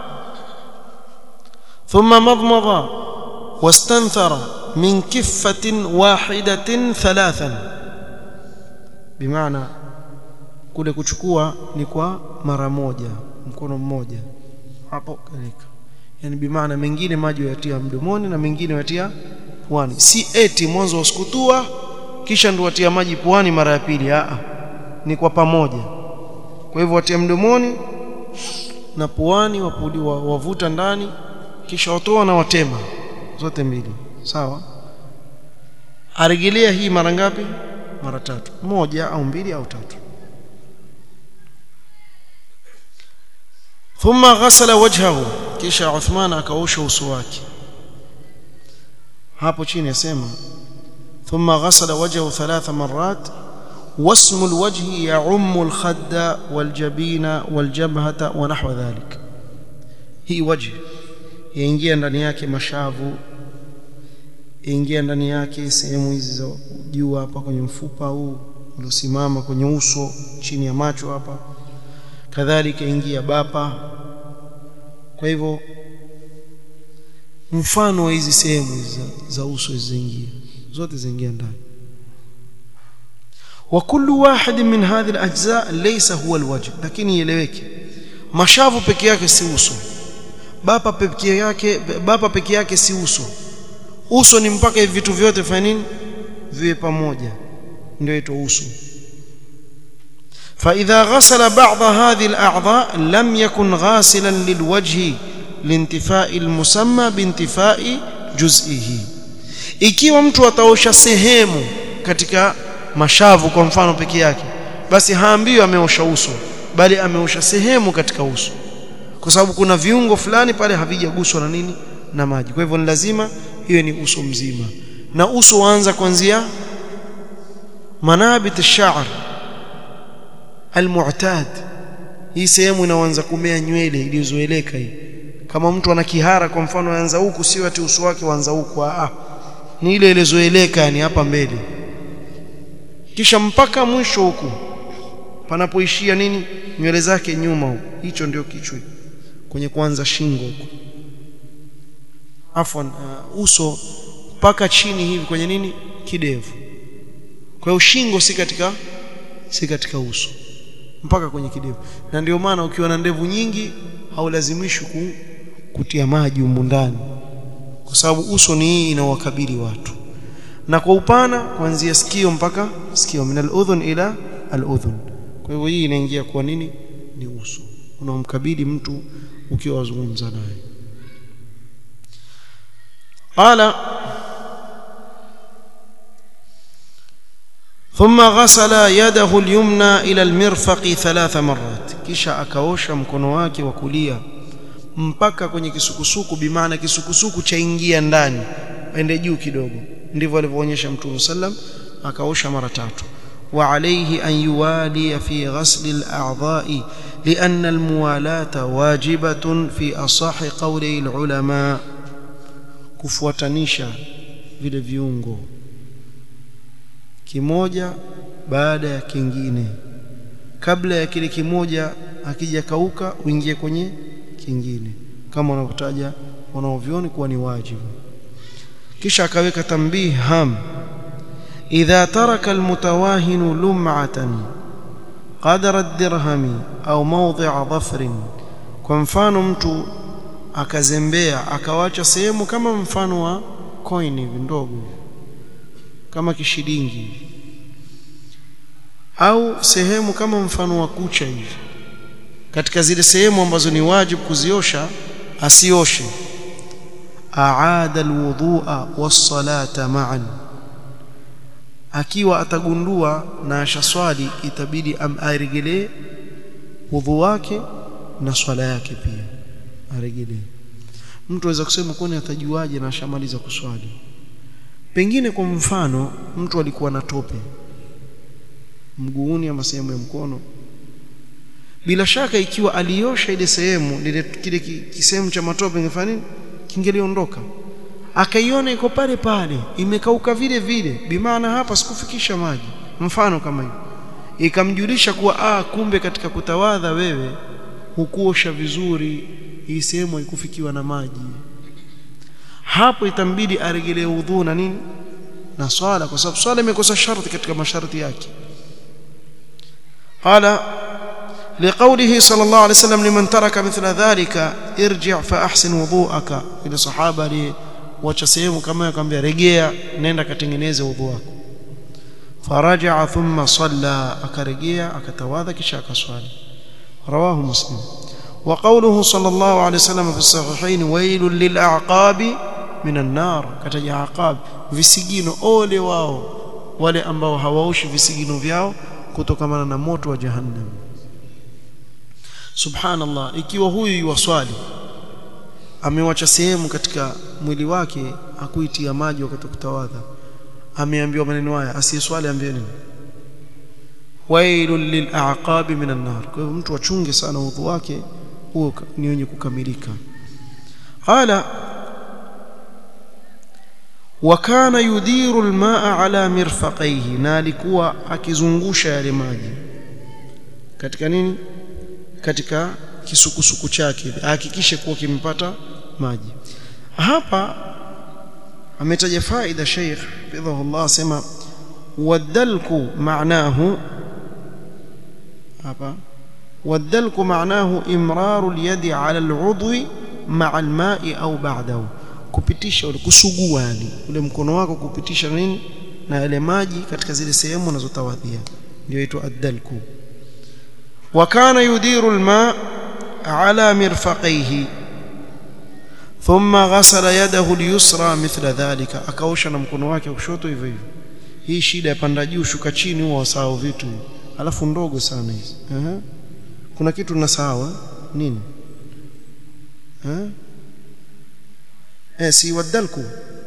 thumma madmada wastanthara min kiffatin wahidatin thalathan bimaana kule kuchukua ni kwa mara moja mkono mmoja hapo kaleka yani bimaana mengine maji yatia mdomoni na mengine yatia puani si eti mwanzo usikutua kisha ndio watia maji puani mara ya pili a ni kwa pamoja kwa hivyo watia mdomoni na puani wapuliwa wavuta ndani kisha watoa na watema zote mbili sawa arejelea hii mara ngapi mara tatu moja au mbili au tatu thumma ghasala wajhahu kisha Uthman akaosha uso wake hapo chini yasema thumma ghasala wajhahu thalatha marrat واسم الوجه يعم الخد والجبين والجبهة ونحو ذلك هي وجه yaingia ndani yake mashavu ingia ndani yake sehemu hizi za juu hapa kwenye mfupa huu uliosimama kwenye uso chini ya macho hapa kadhalika ingia bapa kwa hivyo mfano wa hizi sehemu za, za uso ziingia zote ziingia ndani وكل واحد من هذه الاجزاء ليس هو الوجه lakini ieleweke mashavu peke yake si uso bapa peke yake bapa peke yake si uso uso ni mpaka hivi vitu vyote fanya nini viwe pamoja ndio ito uso فإذا غسل بعض هذه الأعضاء لم يكن غاسلا للوجه لانتفاء المسمى بانتفاء جزئه ikiwa mtu ataosha sehemu katika mashavu kwa mfano peke yake basi haambiwi ameosha uso bali ameosha sehemu katika uso kwa sababu kuna viungo fulani pale havijaguswa na nini na maji kwa hivyo ni lazima iwe ni uso mzima na uso waanza kuanzia manabit ash-sha'r al-mu'tad hii sehemu inaanza kumea nywele iliyozoeleka hii kama mtu ana kihara kwa mfano anza huku sio ati uso wake waanza huku ah ni ile iliyozoeleka yani hapa mbele kisha mpaka mwisho huku panapoishia nini nywele zake nyuma huku hicho ndio kichwa kwenye kuanza shingo huku afwan uh, uso mpaka chini hivi kwenye nini kidevu kwa hiyo shingo si katika si katika uso mpaka kwenye kidevu na ndio maana ukiwa na ndevu nyingi haulazimishwi ku, kutia maji humu ndani kwa sababu uso ni hii inawakabili watu na kwa upana kuanzia sikio mpaka sikio min al-udhun ila al-udhun kwa hivyo hii inaingia kwa nini ni uso unaomkabili mtu ukiwa wazungumza naye qala ثم غسل يده اليمنى الى المرفق ثلاث مرات kisha akaosha mkono wake wa kulia mpaka kwenye kisukusuku bimaana kisukusuku chaingia ndani ende juu kidogo ndivyo alivyoonyesha mtume sallam akaosha mara tatu وعليه أن يوالي في غسل الأعضاء لأن الموالاة واجبة في أصح قولي العلماء kufuatanisha vile viungo kimoja baada ya kingine kabla ya kile kimoja akija kauka uingie kwenye kingine kama wanavyotaja wanaovioni kuwa ni wajibu kisha akaweka tambih ham idha taraka almutawahin lum'atan qadara ad-dirham au mawdi'a dhafrin kwa mfano mtu akazembea akawacha sehemu kama mfano wa coin hivi ndogo kama kishilingi au sehemu kama mfano wa kucha hivi katika zile sehemu ambazo ni wajibu kuziosha asioshe aada alwudhu'a was-salata ma'an akiwa atagundua na ashaswali itabidi aregelee wudhu wake na swala yake pia aregelee mtu aweza kusema kwani atajuaje na ashamaliza kuswali pengine kwa mfano mtu alikuwa na tope mguuni ama sehemu ya mkono bila shaka ikiwa aliosha ile sehemu lile kile kisehemu cha matope ingefanya nini kingeliondoka akaiona iko pale pale imekauka vile vile bimaana hapa sikufikisha maji mfano kama hiyo ikamjulisha kuwa ah kumbe katika kutawadha wewe hukuosha vizuri hii sehemu haikufikiwa na maji hapo itambidi aregelee udhu na nini na swala kwa sababu swala imekosa sharti katika masharti yake qala لقوله صلى الله عليه وسلم لمن ترك مثل ذلك ارجع فاحسن وضوءك الى صحابه لي wacha sehemu kama akamwambia rejea nenda katengeneze udhu wako faraja thumma salla akarejea akatawadha kisha akaswali rawahu muslim wa qawluhu sallallahu alayhi wasallam fi sahihain wailul lil a'qabi minan nar kataja aqab visigino ole wao wale ambao hawaoshi visigino vyao kutokamana na moto wa jahannam subhanallah ikiwa huyu yuwaswali amewacha sehemu katika mwili wake akuitia maji wakati kutawadha ameambiwa maneno haya asiyeswali ambie nini wailul lil'aqabi minan nar kwa hivyo mtu achunge sana udhu wake huo ni wenye kukamilika qala وكان يدير الماء على مرفقيه na alikuwa akizungusha yale maji katika nini katika kisukusuku chake ahakikishe kuwa kimpata maji hapa ametaja faida Sheikh bidhahullah sema wadalku maanahu hapa wadalku maanahu imraru alyadi ala aludwi ma'a alma'i au ba'dahu kupitisha ule kusugua yani ule mkono wako kupitisha nini na yale maji katika zile sehemu unazotawadhia ndio inaitwa adalku wa kana yudiru alma' ala mirfaqaihi thumma ghasala yadahu al-yusra mithla dhalika akaosha na mkono wake wa kushoto hivyo hivyo hii shida ya panda juu shuka chini huwa wasahau vitu alafu ndogo sana hizi uh kuna kitu nasahau nini eh eh si wadalku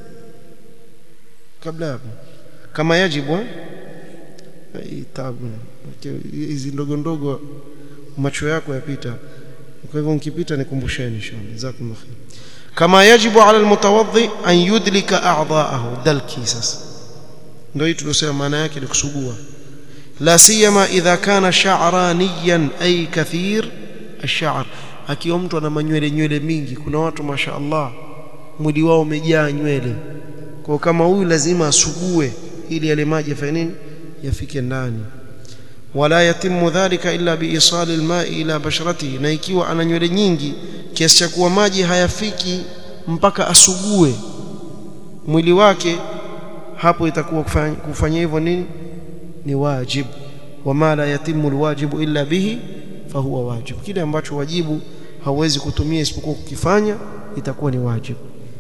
kabla hapo kama yajibu eh tabu hizi ndogo ndogo macho yako yapita kwa hivyo nikipita nikumbusheni inshallah jazakumullah khair kama yajibu ala almutawaddi an yudlika a'dha'ahu dalki sasa ndio hii tulosema maana yake ni kusugua la siyama idha kana sha'raniyan ay kathir ash-sha'r akiwa mtu ana manywele nywele mingi kuna watu mashaallah mwili wao umejaa nywele kwa kama huyu lazima asugue ili yale maji yafanye nini yafike ndani wala yatimu dhalika illa biisali alma'i ila basharatihi na ikiwa ana nywele nyingi kiasi cha kuwa maji hayafiki mpaka asugue mwili wake hapo itakuwa kufanya, kufanya hivyo nini ni wajib wama la yatimu alwajibu illa bihi fahuwa wajib kile ambacho wajibu hauwezi kutumia isipokuwa kukifanya itakuwa ni wajib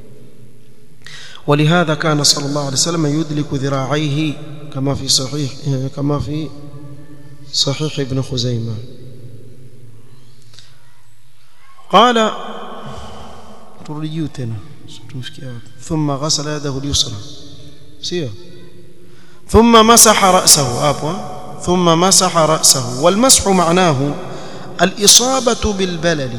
ولهذا كان صلى الله عليه وسلم يدلك ذراعيه كما في صحيح كما في صحيح ابن خزيمة قال ترجيوتنا ثم غسل يده اليسرى سير ثم مسح رأسه عفوا ثم مسح رأسه والمسح معناه الإصابة بالبلل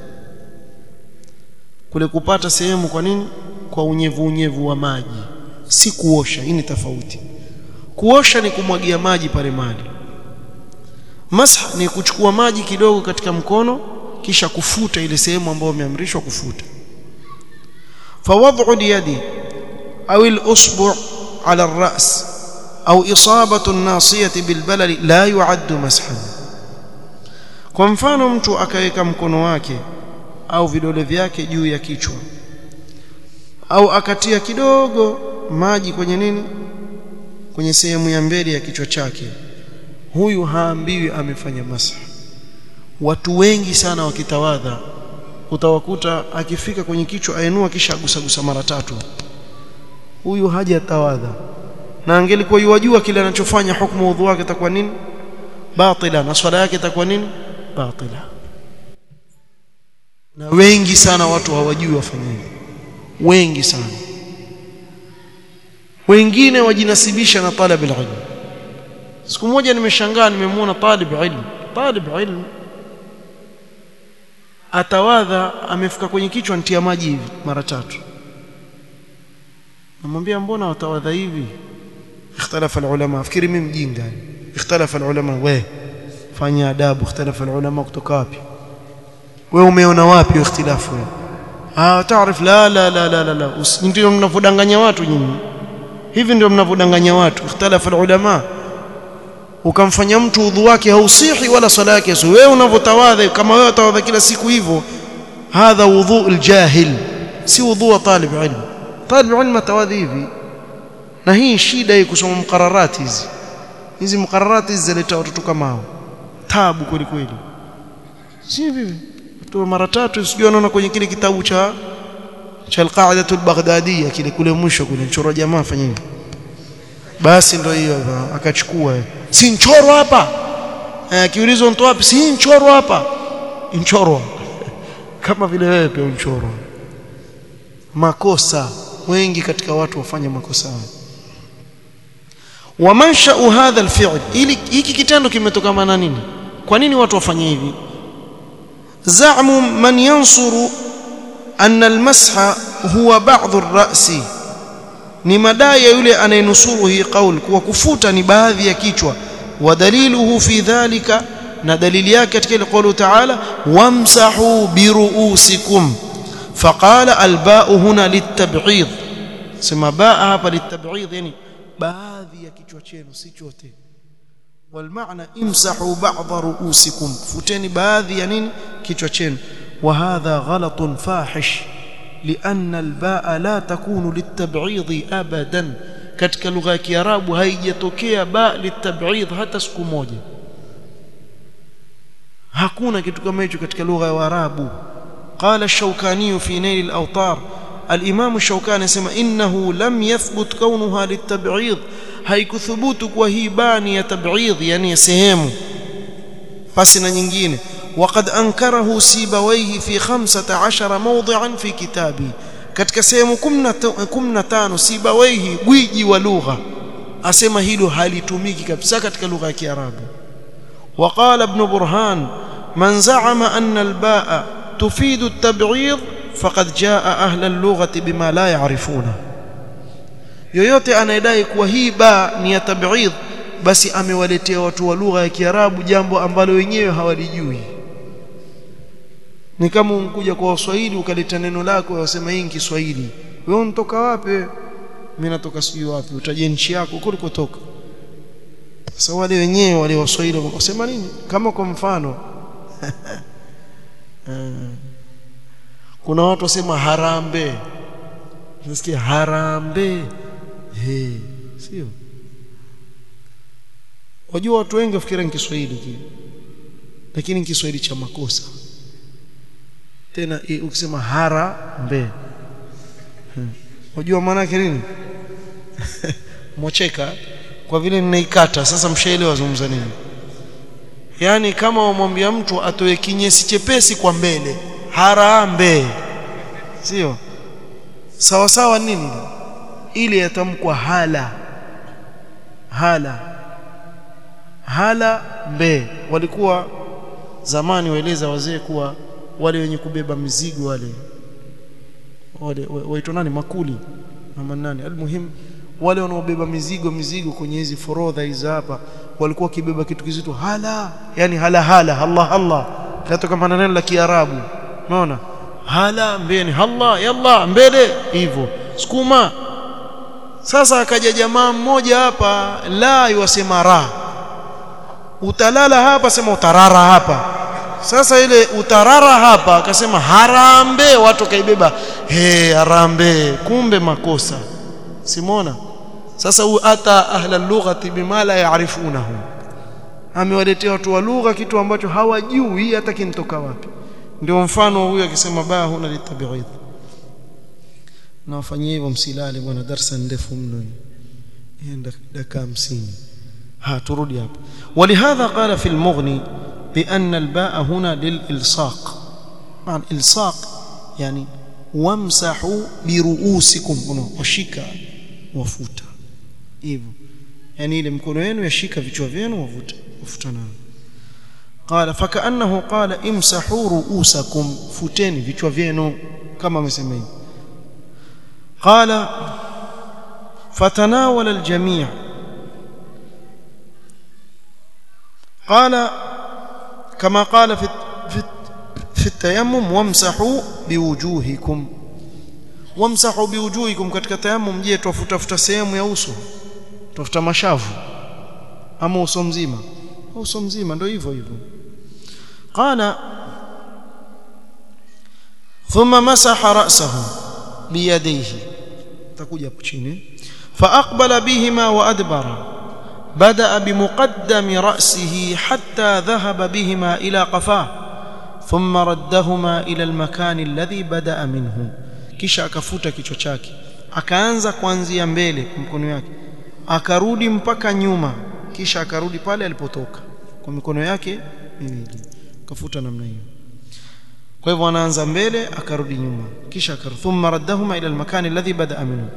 kule kupata sehemu kwa nini kwa unyevu unyevu wa maji si kuosha hii ni tofauti kuosha ni kumwagia maji pale mali masah ni kuchukua maji kidogo katika mkono kisha kufuta ile sehemu ambayo umeamrishwa kufuta fawad'u liyadi au al-usbu' ala ar-ra's au isabatu an-nasiyati bilbalali la yu'addu mashan kwa mfano mtu akaweka mkono wake au vidole vyake juu ya kichwa au akatia kidogo maji kwenye nini kwenye sehemu ya mbele ya kichwa chake huyu haambiwi amefanya masah watu wengi sana wakitawadha utawakuta akifika kwenye kichwa ainua kisha agusagusa mara tatu huyu hajatawadha na angelikuwa yajua kile anachofanya hukumu udhu wake itakuwa nini batila na swala yake itakuwa nini batila na wengi sana watu hawajui wafanye wengi sana wengine wajinasibisha na talab ilm siku moja nimeshangaa nimemwona talib ilm talib ilm atawadha amefika kwenye kichwa ntia maji hivi mara tatu namwambia mbona watawadha hivi ikhtalafa alulama fikiri mimi mjinga ikhtalafa alulama we fanya adabu ikhtalafa alulama kutoka wapi wewe umeona wapi ikhtilafu wewe ah taarif la la la la la, la. ndio mnavodanganya watu nyinyi hivi ndio mnavodanganya watu ikhtalafa alulama ukamfanya mtu udhu wake hausihi wala swala yake so wewe unavotawadha kama wewe utawadha kila siku hivyo hadha wudhu aljahil si wudhu wa talib ilm talib ilm atawadhi hivi na hii shida hii kusoma mukararati hizi hizi mukararati hizi zileta watoto kama hao tabu kweli kweli si vipi tu mara tatu sijui anaona kwenye kile kitabu cha cha al-qa'idatu al-baghdadiyya kile kule mwisho kule mchoro jamaa fanya hivi basi ndio hiyo akachukua si nchoro hapa akiulizwa mtu wapi si nchoro hapa nchoro kama vile wewe pia unchoro makosa wengi katika watu wafanya makosa wa mansha'u hadha al-fi'l ili hiki kitendo kimetokana na nini kwa nini watu wafanye hivi za'mu man yansuru anna al-masha huwa ba'dhu ar-ra'si ni madai ya yule anayenusuru hii kauli kuwa kufuta ni baadhi ya kichwa wa daliluhu fi dhalika na dalili yake katika ile kauli taala wamsahu biruusikum faqala alba'u huna litab'id sema baa hapa litab'id yani baadhi ya kichwa chenu si chote والمعنى امسحوا بعض رؤوسكم futeni baadhi ya nini kichwa chenu وهذا غلط فاحش لأن الباء لا تكون للتبعيض أبدا katika lugha ya Kiarabu haijatokea ba litab'idh hata siku moja hakuna kitu kama hicho katika lugha ya Waarabu قال الشوكاني في نيل الأوطار الإمام الشوكاني يسمى إنه لم يثبت كونها للتبعيض haikuthubutu kuwa hii bani ya tab'idh yani sehemu pasi na nyingine وقد أنكره سيبويه في خمسة عشر موضعا في كتابه katika sehemu 15 Sibawaihi gwiji wa lugha asema hilo halitumiki kabisa katika lugha ya Kiarabu وقال ابن برهان من زعم أن الباء تفيد التبعيض فقد جاء أهل اللغة بما لا يعرفونه yoyote anayedai kuwa hii ba ni ya tab'idh basi amewaletea watu wa lugha ya Kiarabu jambo ambalo wenyewe hawalijui ni kama unkuja kwa Waswahili ukaleta neno lako wasema hii ni Kiswahili wewe unatoka wapi mimi natoka sijui wapi utaje nchi yako kulikotoka sasa wale wenyewe wale Waswahili wasema nini kama kwa mfano kuna watu wasema harambe nasikia harambe he sio wajua watu wengi wafikira ni Kiswahili kile lakini ni Kiswahili cha makosa tena ukisema harambe unajua maana yake nini mocheka kwa vile ninaikata sasa mshaelewa wazungumza nini yani kama wamwambia mtu atoe kinyesi chepesi kwa mbele harambe sio sawa sawa nini ile yatamkwa hala hala hala mbe walikuwa zamani waeleza wazee kuwa wale wenye kubeba mizigo wale wale waitwa nani makuli ama nani almuhim wale wanaobeba mizigo mizigo kwenye hizi forodha hizi hapa walikuwa kibeba kitu kizito hala yani hala hala Allah Allah katoka kama neno la Kiarabu unaona hala mbeni Allah yalla mbele hivyo sukuma sasa akaja jamaa mmoja hapa la yuwasema ra utalala hapa sema utarara hapa sasa ile utarara hapa akasema harambe watu kaibeba he harambe kumbe makosa simona sasa huyu ata ahla lughati bima la yaarifunahu amewaletea watu wa lugha kitu ambacho hawajui hata kinitoka wapi ndio mfano huyu akisema baa huna litabi'id na wafanyie hivyo msilale bwana darasa ndefu mno enda dakika 50 ha turudi hapa ولهذا قال في المغني بأن الباء هنا للإلصاق مع الإلصاق يعني وامسحوا برؤوسكم وشيكا وفوتا hivyo yani ile mkono wenu yashika vichwa vyenu wavuta wafuta nayo qala fakaannahu qala imsahu ruusakum futeni vichwa vyenu kama amesema hivi qala fatanawala aljami' قال كما قال في في في التيمم وامسحوا بوجوهكم وامسحوا بوجوهكم katika tayammum je tufuta futa sehemu ya uso tufuta mashavu ama uso mzima uso mzima ndio hivyo hivyo قال ثم مسح رأسه بيديه تكوja hapo chini فأقبل بهما وأدبر بدأ بمقدم رأسه حتى ذهب بهما إلى قفاه ثم ردهما إلى المكان الذي بدأ منه kisha akafuta kichwa chake akaanza kuanzia mbele mkono yake akarudi mpaka nyuma kisha akarudi pale alipotoka kwa mikono yake miwili akafuta namna hiyo kwa hivyo anaanza mbele akarudi nyuma kisha akarudi thumma raddahuma ila almakan alladhi bada'a minhu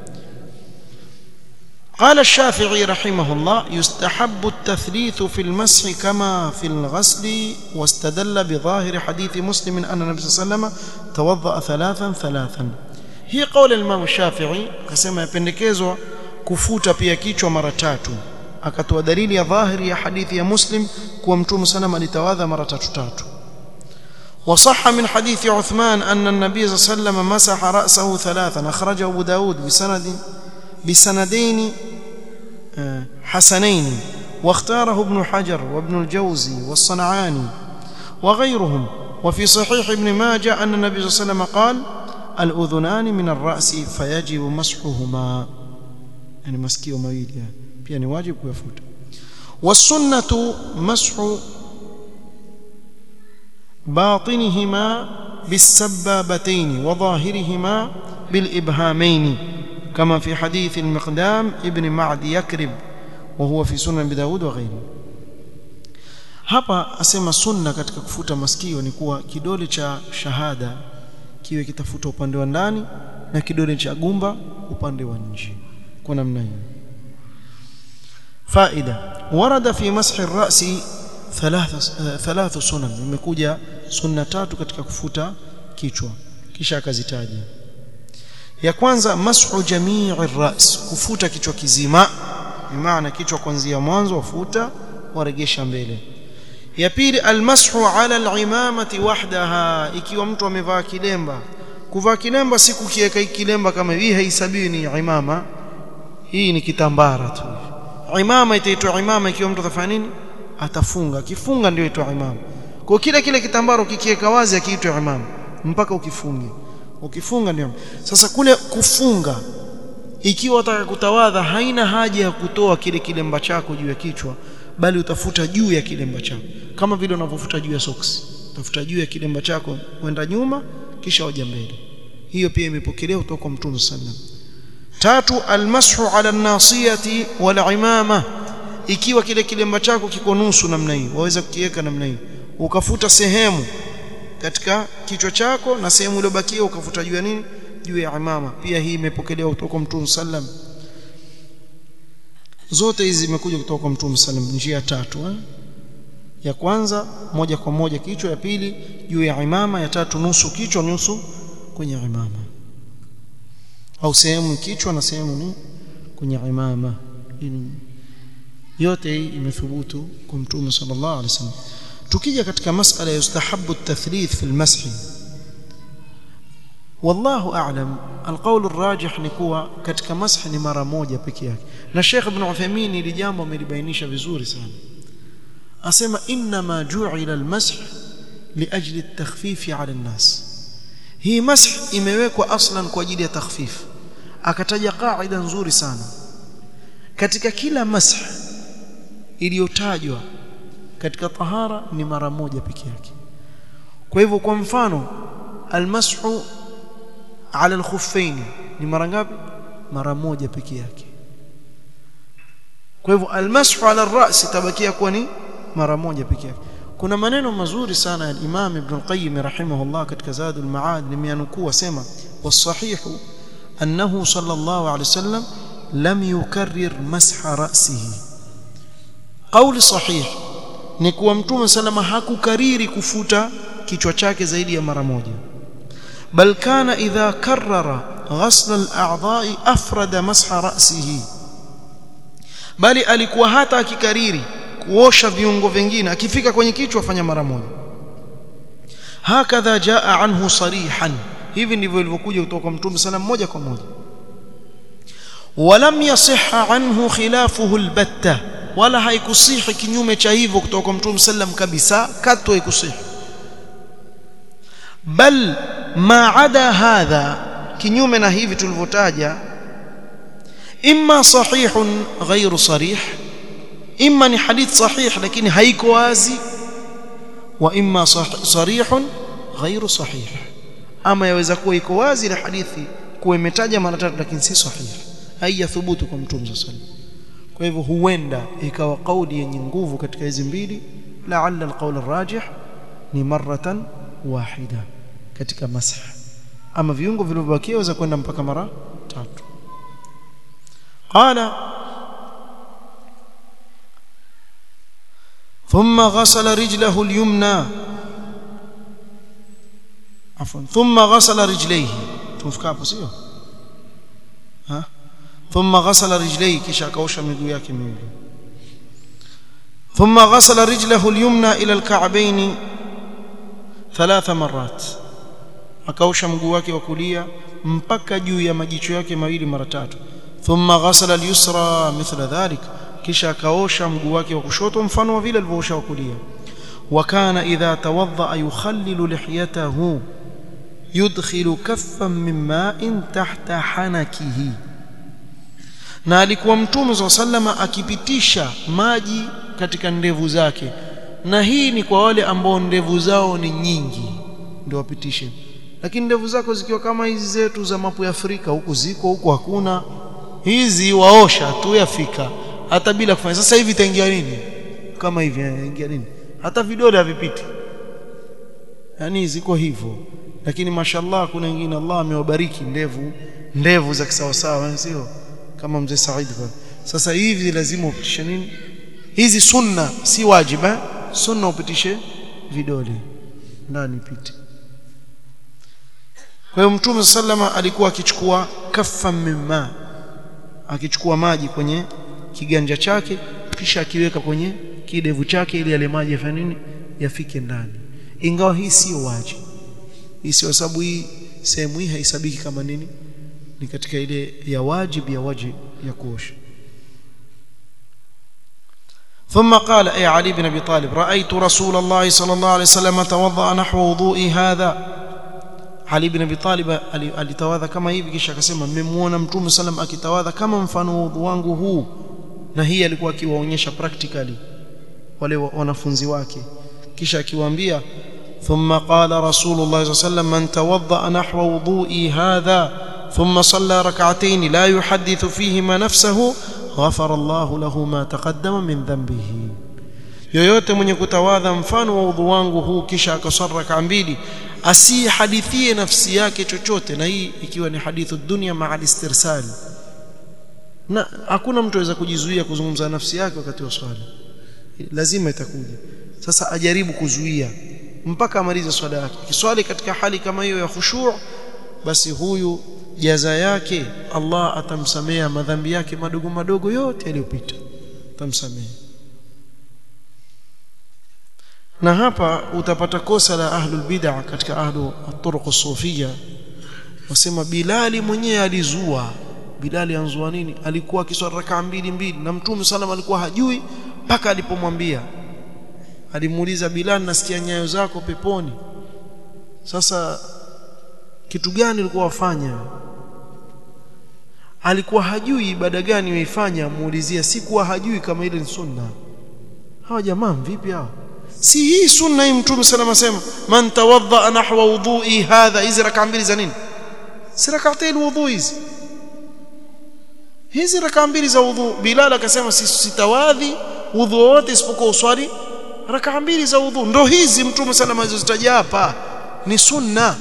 قال الشافعي رحمه الله يستحب التثليث في المسح كما في الغسل واستدل بظاهر حديث مسلم أن النبي صلى الله عليه وسلم توضأ ثلاثا ثلاثا هي قول الإمام الشافعي كما يpendekezwa kufuta pia kichwa mara tatu akatoa dalili ya dhahiri ya hadithi ya Muslim kuwa Mtume sana alitawadha mara tatu tatu وصح من حديث عثمان أن النبي صلى الله عليه وسلم مسح رأسه ثلاثا أخرجه أبو داود بسند بسندين حسنين واختاره ابن حجر وابن الجوزي والصنعاني وغيرهم وفي صحيح ابن ماجه أن النبي صلى الله عليه وسلم قال الأذنان من الرأس فيجب مسحهما يعني مسكي ومويل يعني واجب ويفوت والسنة مسح باطنهما بالسبابتين وظاهرهما بالإبهامين كما في حديث المقدام ابن معد يكرب وهو في سنن بداود وغيره hapa asema sunna katika kufuta masikio ni kuwa kidole cha shahada kiwe kitafuta upande wa ndani na kidole cha gumba upande wa nje kwa namna hiyo faida warada fi mashi ar-ra'si thalath sunan imekuja sunna tatu katika kufuta kichwa kisha akazitaja ya kwanza mashu jamii ras kufuta kichwa kizima maana kichwa kuanzia mwanzo wafuta waregesha mbele ya pili almashu ala alimamati wahdaha ikiwa mtu amevaa kilemba kuvaa kilemba si kukiweka kilemba kama hii haisabiwi ni imama hii ni kitambara tu imama itaitwa imama ikiwa mtu atafanya nini atafunga akifunga ndio itwa imama kwa kile kile kitambaro kikiweka wazi akiitwa imama mpaka ukifunge ukifunga ndio sasa kule kufunga ikiwa utaka kutawadha haina haja ya kutoa kile kilemba chako juu ya kichwa bali utafuta juu ya kilemba chako kama vile unavyofuta juu ya soksi utafuta juu ya kilemba chako kwenda nyuma kisha hoja mbele hiyo pia imepokelewa kutoka kwa Mtume sallam tatu almashu ala nasiyati wal imama ikiwa kile kilemba chako kiko nusu namna hii waweza kukiweka namna hii ukafuta sehemu katika kichwa chako na sehemu iliyobakia ukafuta juu ya nini juu ya imama pia hii imepokelewa kutoka kwa Mtume sallam zote hizi zimekuja kutoka kwa Mtume sallam njia tatu eh? ya kwanza moja kwa moja kichwa ya pili juu ya imama ya tatu nusu kichwa nusu kwenye imama au sehemu kichwa na sehemu ni kwenye imama yote hii imethubutu kwa Mtume sallallahu alaihi wasallam tukija katika masala ya yustahabu at-tathlith fi al-mash wallahu a'lam alqawl arrajih ni kuwa katika mash ni mara moja peke yake na Sheikh Ibn Uthaymeen ili jambo amelibainisha vizuri sana asema inma ju'ila al-mash liajli at-takhfif 'ala an-nas hii mash imewekwa aslan kwa ajili ya takhfif akataja kaida nzuri sana katika kila mash iliyotajwa katika tahara ni mara moja peke yake kwa hivyo kwa mfano almashu ala alkhuffain ni mara ngapi mara moja peke yake kwa hivyo almashu ala alras tabakia kuwa ni mara moja peke yake kuna maneno mazuri sana ya Imam Ibn al-Qayyim rahimahullah katika Zadul Ma'ad nimeanukuu sema wasahihu annahu sallallahu alayhi wasallam lam yukarrir masha ra'sihi kauli sahih ni kuwa mtume salama hakukariri kufuta kichwa chake zaidi ya mara moja bal kana idha karrara ghasla al-a'dha'i afrada masha ra'sihi bali alikuwa hata akikariri kuosha viungo vingine akifika kwenye kichwa fanya mara moja hakadha jaa anhu sarihan hivi ndivyo ilivyokuja kutoka kwa mtume sana moja kwa moja walam yasihha anhu khilafuhu albatta wala haikusihi kinyume cha hivyo kutoka kwa mtume sallam kabisa katwa haikusihi bal ma ada hadha kinyume na hivi tulivyotaja imma sahihun ghairu sarih imma ni hadith sahih lakini haiko wazi wa imma sarihun ghairu sahih ama yaweza kuwa iko wazi ile hadithi kuwa imetaja mara tatu lakini si sahih haijathubutu kwa mtume sallallahu alaihi wasallam kwa hivyo huenda ikawa kauli yenye nguvu katika hizi mbili la'alla alqawl arrajih ni maratan wahida katika masah ama viungo vilivyobakia waweza kwenda mpaka mara tatu qala ثم غسل رجله اليمنى عفوا ثم غسل رجليه تفكا hapo sio ha ثم غسل رجليه kisha akaosha miguu yake miwili ثم غسل رجله اليمنى الى الكعبين ثلاث مرات akaosha mguu wake wa kulia mpaka juu ya majicho yake mawili mara tatu thumma ghasala al-yusra mithla dhalik kisha akaosha mguu wake wa kushoto mfano wa vile alivyoosha wa kulia wa kana idha tawadda yukhallilu lihiyatahu yudkhilu kaffan min ma'in tahta hanakihi na alikuwa mtume wa sallama akipitisha maji katika ndevu zake na hii ni kwa wale ambao ndevu zao ni nyingi ndio wapitishe lakini ndevu zako zikiwa kama hizi zetu za mapu ya Afrika huku ziko huku hakuna hizi waosha tu yafika hata bila kufanya sasa hivi itaingia nini kama hivi ingia nini hata vidole havipiti yani ziko hivyo lakini mashallah kuna wengine Allah amewabariki ndevu ndevu za kisawasawa sio kama mzee Said sasa hivi lazima upitishe nini hizi sunna si wajiba sunna upitishe vidole ndani pite kwa hiyo mtume sallama alikuwa akichukua kaffa mimma akichukua maji kwenye kiganja chake kisha akiweka kwenye kidevu chake ili yale maji yafanye nini yafike ndani ingawa hii sio wajibu hii sio sababu hii sehemu hii haisabiki kama nini ni katika ile ya wajib ya wajib ya kuosha ثم قال أي علي بن أبي طالب رأيت رسول الله صلى الله عليه وسلم توضأ نحو وضوئي هذا Ali bin Abi Talib alitawadha kama hivi kisha akasema mmemwona Mtume sallam akitawadha kama mfano wa udhu wangu huu na hii alikuwa akiwaonyesha practically wale wanafunzi wake kisha akiwaambia thumma qala rasulullah sallam man tawadda nahwa wudu'i hadha thumma salla rak'atayn la yuhaddithu fihima nafsahu ghafara Allahu lahu ma taqaddama min dhanbihi yoyote mwenye kutawadha mfano wa udhu wangu huu kisha akaswali rak'a mbili asihadithie nafsi yake chochote na hii ikiwa ni hadithu dunia maa istirsal na hakuna mtu aweza kujizuia kuzungumza nafsi yake wakati wa swala lazima itakuja sasa ajaribu kuzuia mpaka amalize swala yake kiswali katika hali kama hiyo ya khushu' basi huyu jaza yake Allah atamsamea madhambi yake madogo madogo yote yaliyopita atamsamea na hapa utapata kosa la ahlul bid'ah katika ahlu at-turuq sufia wasema Bilali mwenyewe alizua Bilali anzua nini alikuwa akiswali rakaa mbili mbili na Mtume sallam alikuwa hajui mpaka alipomwambia alimuuliza Bilal nasikia nyayo zako peponi sasa kitu gani ulikuwa wafanya alikuwa hajui ibada gani waifanya muulizia sikuwa hajui kama ile ni sunna hawa jamaa vipi hawa si hii sunna hii mtume salama sema man tawadda nahwa wudhu'i hadha hizi raka mbili za nini si rak'atayn wudhu hizi hizi raka mbili za wudhu bilal akasema sitawadhi wudhu wote isipokuwa uswali raka mbili za wudhu ndo hizi mtume salama alizozitaja hapa ni sunna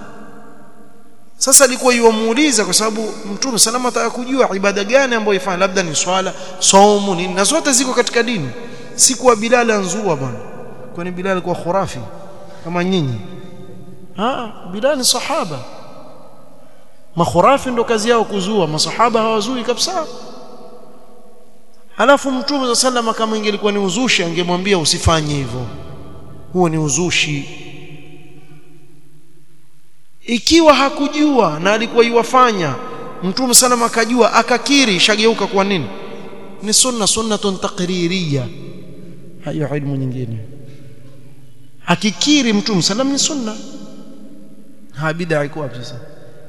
sasa alikuwa yuamuuliza kwa sababu mtume salama ataka kujua ibada gani ambayo ifanya labda ni swala saumu nini na zote ziko katika dini si kwa Bilal anzua bwana kwani Bilal kwa khurafi kama nyinyi ah Bilal ni sahaba makhurafi ndo kazi yao kuzua masahaba hawazui kabisa alafu mtume za sallama kama ingelikuwa ni uzushi angemwambia usifanye hivyo huo ni uzushi ikiwa hakujua na alikuwa iwafanya mtume sallama akajua akakiri shageuka kwa nini ni sunna sunnatun taqririya hayo ilmu nyingine akikiri mtume sallam ni sunna ha bid'a iko wapi sasa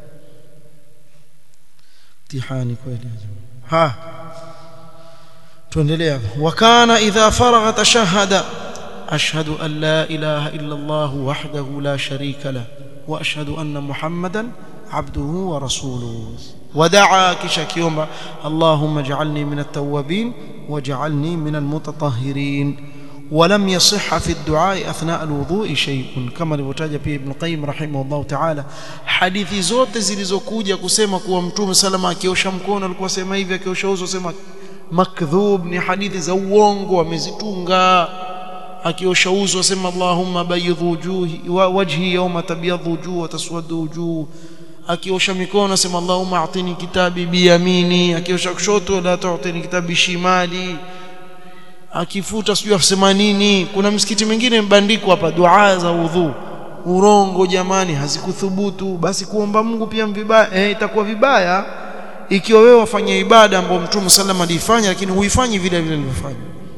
mtihani kweli ha tuendelea wakana idha faragha tashahada ashhadu an la ilaha illa allah wahdahu la sharika la wa ashhadu anna muhammadan abduhu wa rasuluhu ودعا كشكيوما اللهم اجعلني من التوابين واجعلني من المتطهرين ولم يصح في الدعاء اثناء الوضوء شيء كما alivyotaja pia Ibn Qayyim rahimahullah ta'ala hadithi zote zilizokuja kusema kuwa mtume salama akiosha mkono alikuwa sema hivi akiosha uso sema makdhub ni hadithi za uongo amezitunga akiosha uso asema Allahumma bayyidh wujuhi wa wajhi yawma tabyadhu wujuh wa taswadu wujuh akiosha mikono asema Allahumma atini kitabi biyamini akiosha kushoto la tu'tini kitabi shimali akifuta sijui asema nini kuna msikiti mwingine mbandiko hapa dua za udhu urongo jamani hazikuthubutu basi kuomba Mungu pia vibaya eh itakuwa vibaya ikiwa wewe wafanya ibada ambayo Mtume sallam alifanya lakini huifanyi vile vile alivyofanya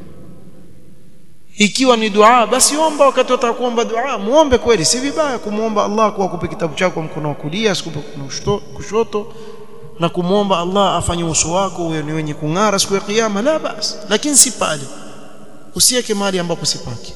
ikiwa ni dua basi omba wakati utakuomba dua muombe kweli si vibaya kumuomba Allah kwa kupe kitabu chako mkono wa kulia sikupe kushoto na kumwomba Allah afanye uso wako uwe ni wenye kung'ara siku ya kiyama la basi lakini si pale usiweke mahali ambapo si pake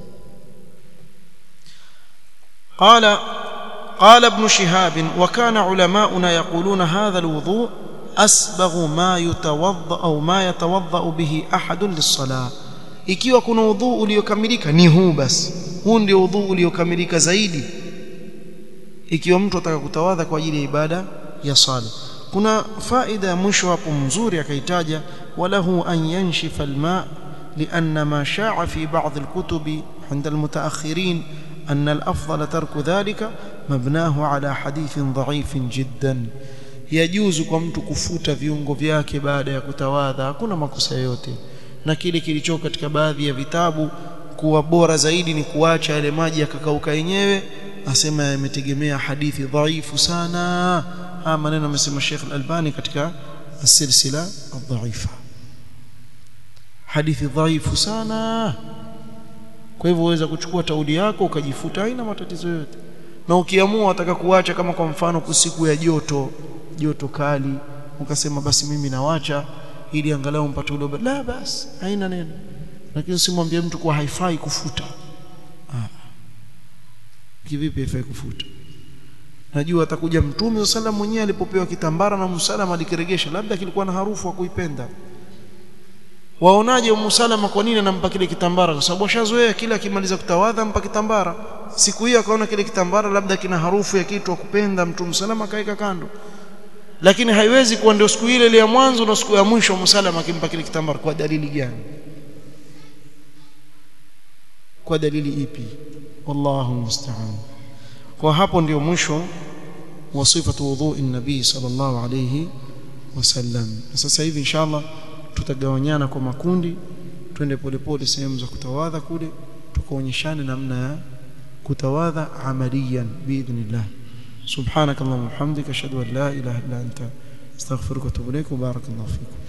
قال قال ابن شهاب وكان علماؤنا يقولون هذا الوضوء أسبغ ما يتوضأ أو ما يتوضأ به أحد للصلاة ikiwa kuna udhu uliokamilika ni huu basi huu ndio udhu uliokamilika zaidi ikiwa mtu ataka kutawadha kwa ajili ya ibada ya sala kuna faida ya mwisho hapo mzuri akaitaja walahu an yanshifa alma لأن ما شاع في بعض الكتب عند المتأخرين أن الأفضل ترك ذلك مبناه على حديث ضعيف جدا يجوز kwa mtu kufuta viungo vyake baada ya kutawadha hakuna makosa yote na kile kilicho katika baadhi ya vitabu kuwa bora zaidi ni kuacha yale maji yakakauka yenyewe asema yametegemea hadithi dhaifu sana haya maneno amesema Sheikh Al-Albani katika السلسله الضعيفه hadithi dhaifu sana kwa hivyo uweza kuchukua taudi yako ukajifuta haina matatizo yote na ukiamua wataka kuacha kama kwa mfano kusiku ya joto joto kali ukasema basi mimi nawacha ili angalau mpate ule la basi haina neno lakini usimwambie mtu kuwa haifai kufuta ah kivipi haifai kufuta najua atakuja mtume sallam mwenyewe alipopewa kitambara na msalama alikiregesha labda kilikuwa na harufu wa kuipenda waonaje umusalama kwa nini anampa kile kitambara kwa sababu ashazoea kila akimaliza kutawadha ampa kitambara siku hiyo akaona kile kitambara labda kina harufu ya kitu wa kupenda mtume salama akaeka kando lakini haiwezi kuwa ndio siku ile ile ya mwanzo na siku ya mwisho msalama akimpa kile kitambara kwa dalili gani kwa dalili ipi wallahu musta'an kwa hapo ndio mwisho wa sifatu wudhu'i nabii sallallahu alayhi wasallam sasa hivi inshallah tutagawanyana kwa makundi twende polepole sehemu za kutawadha kule tukaonyeshane namna ya kutawadha amaliyan biidhnillah subhanakallahumma wa bihamdika ashhadu an la ilaha illa anta astaghfiruka wa atubu ilaik wa barakallahu fikum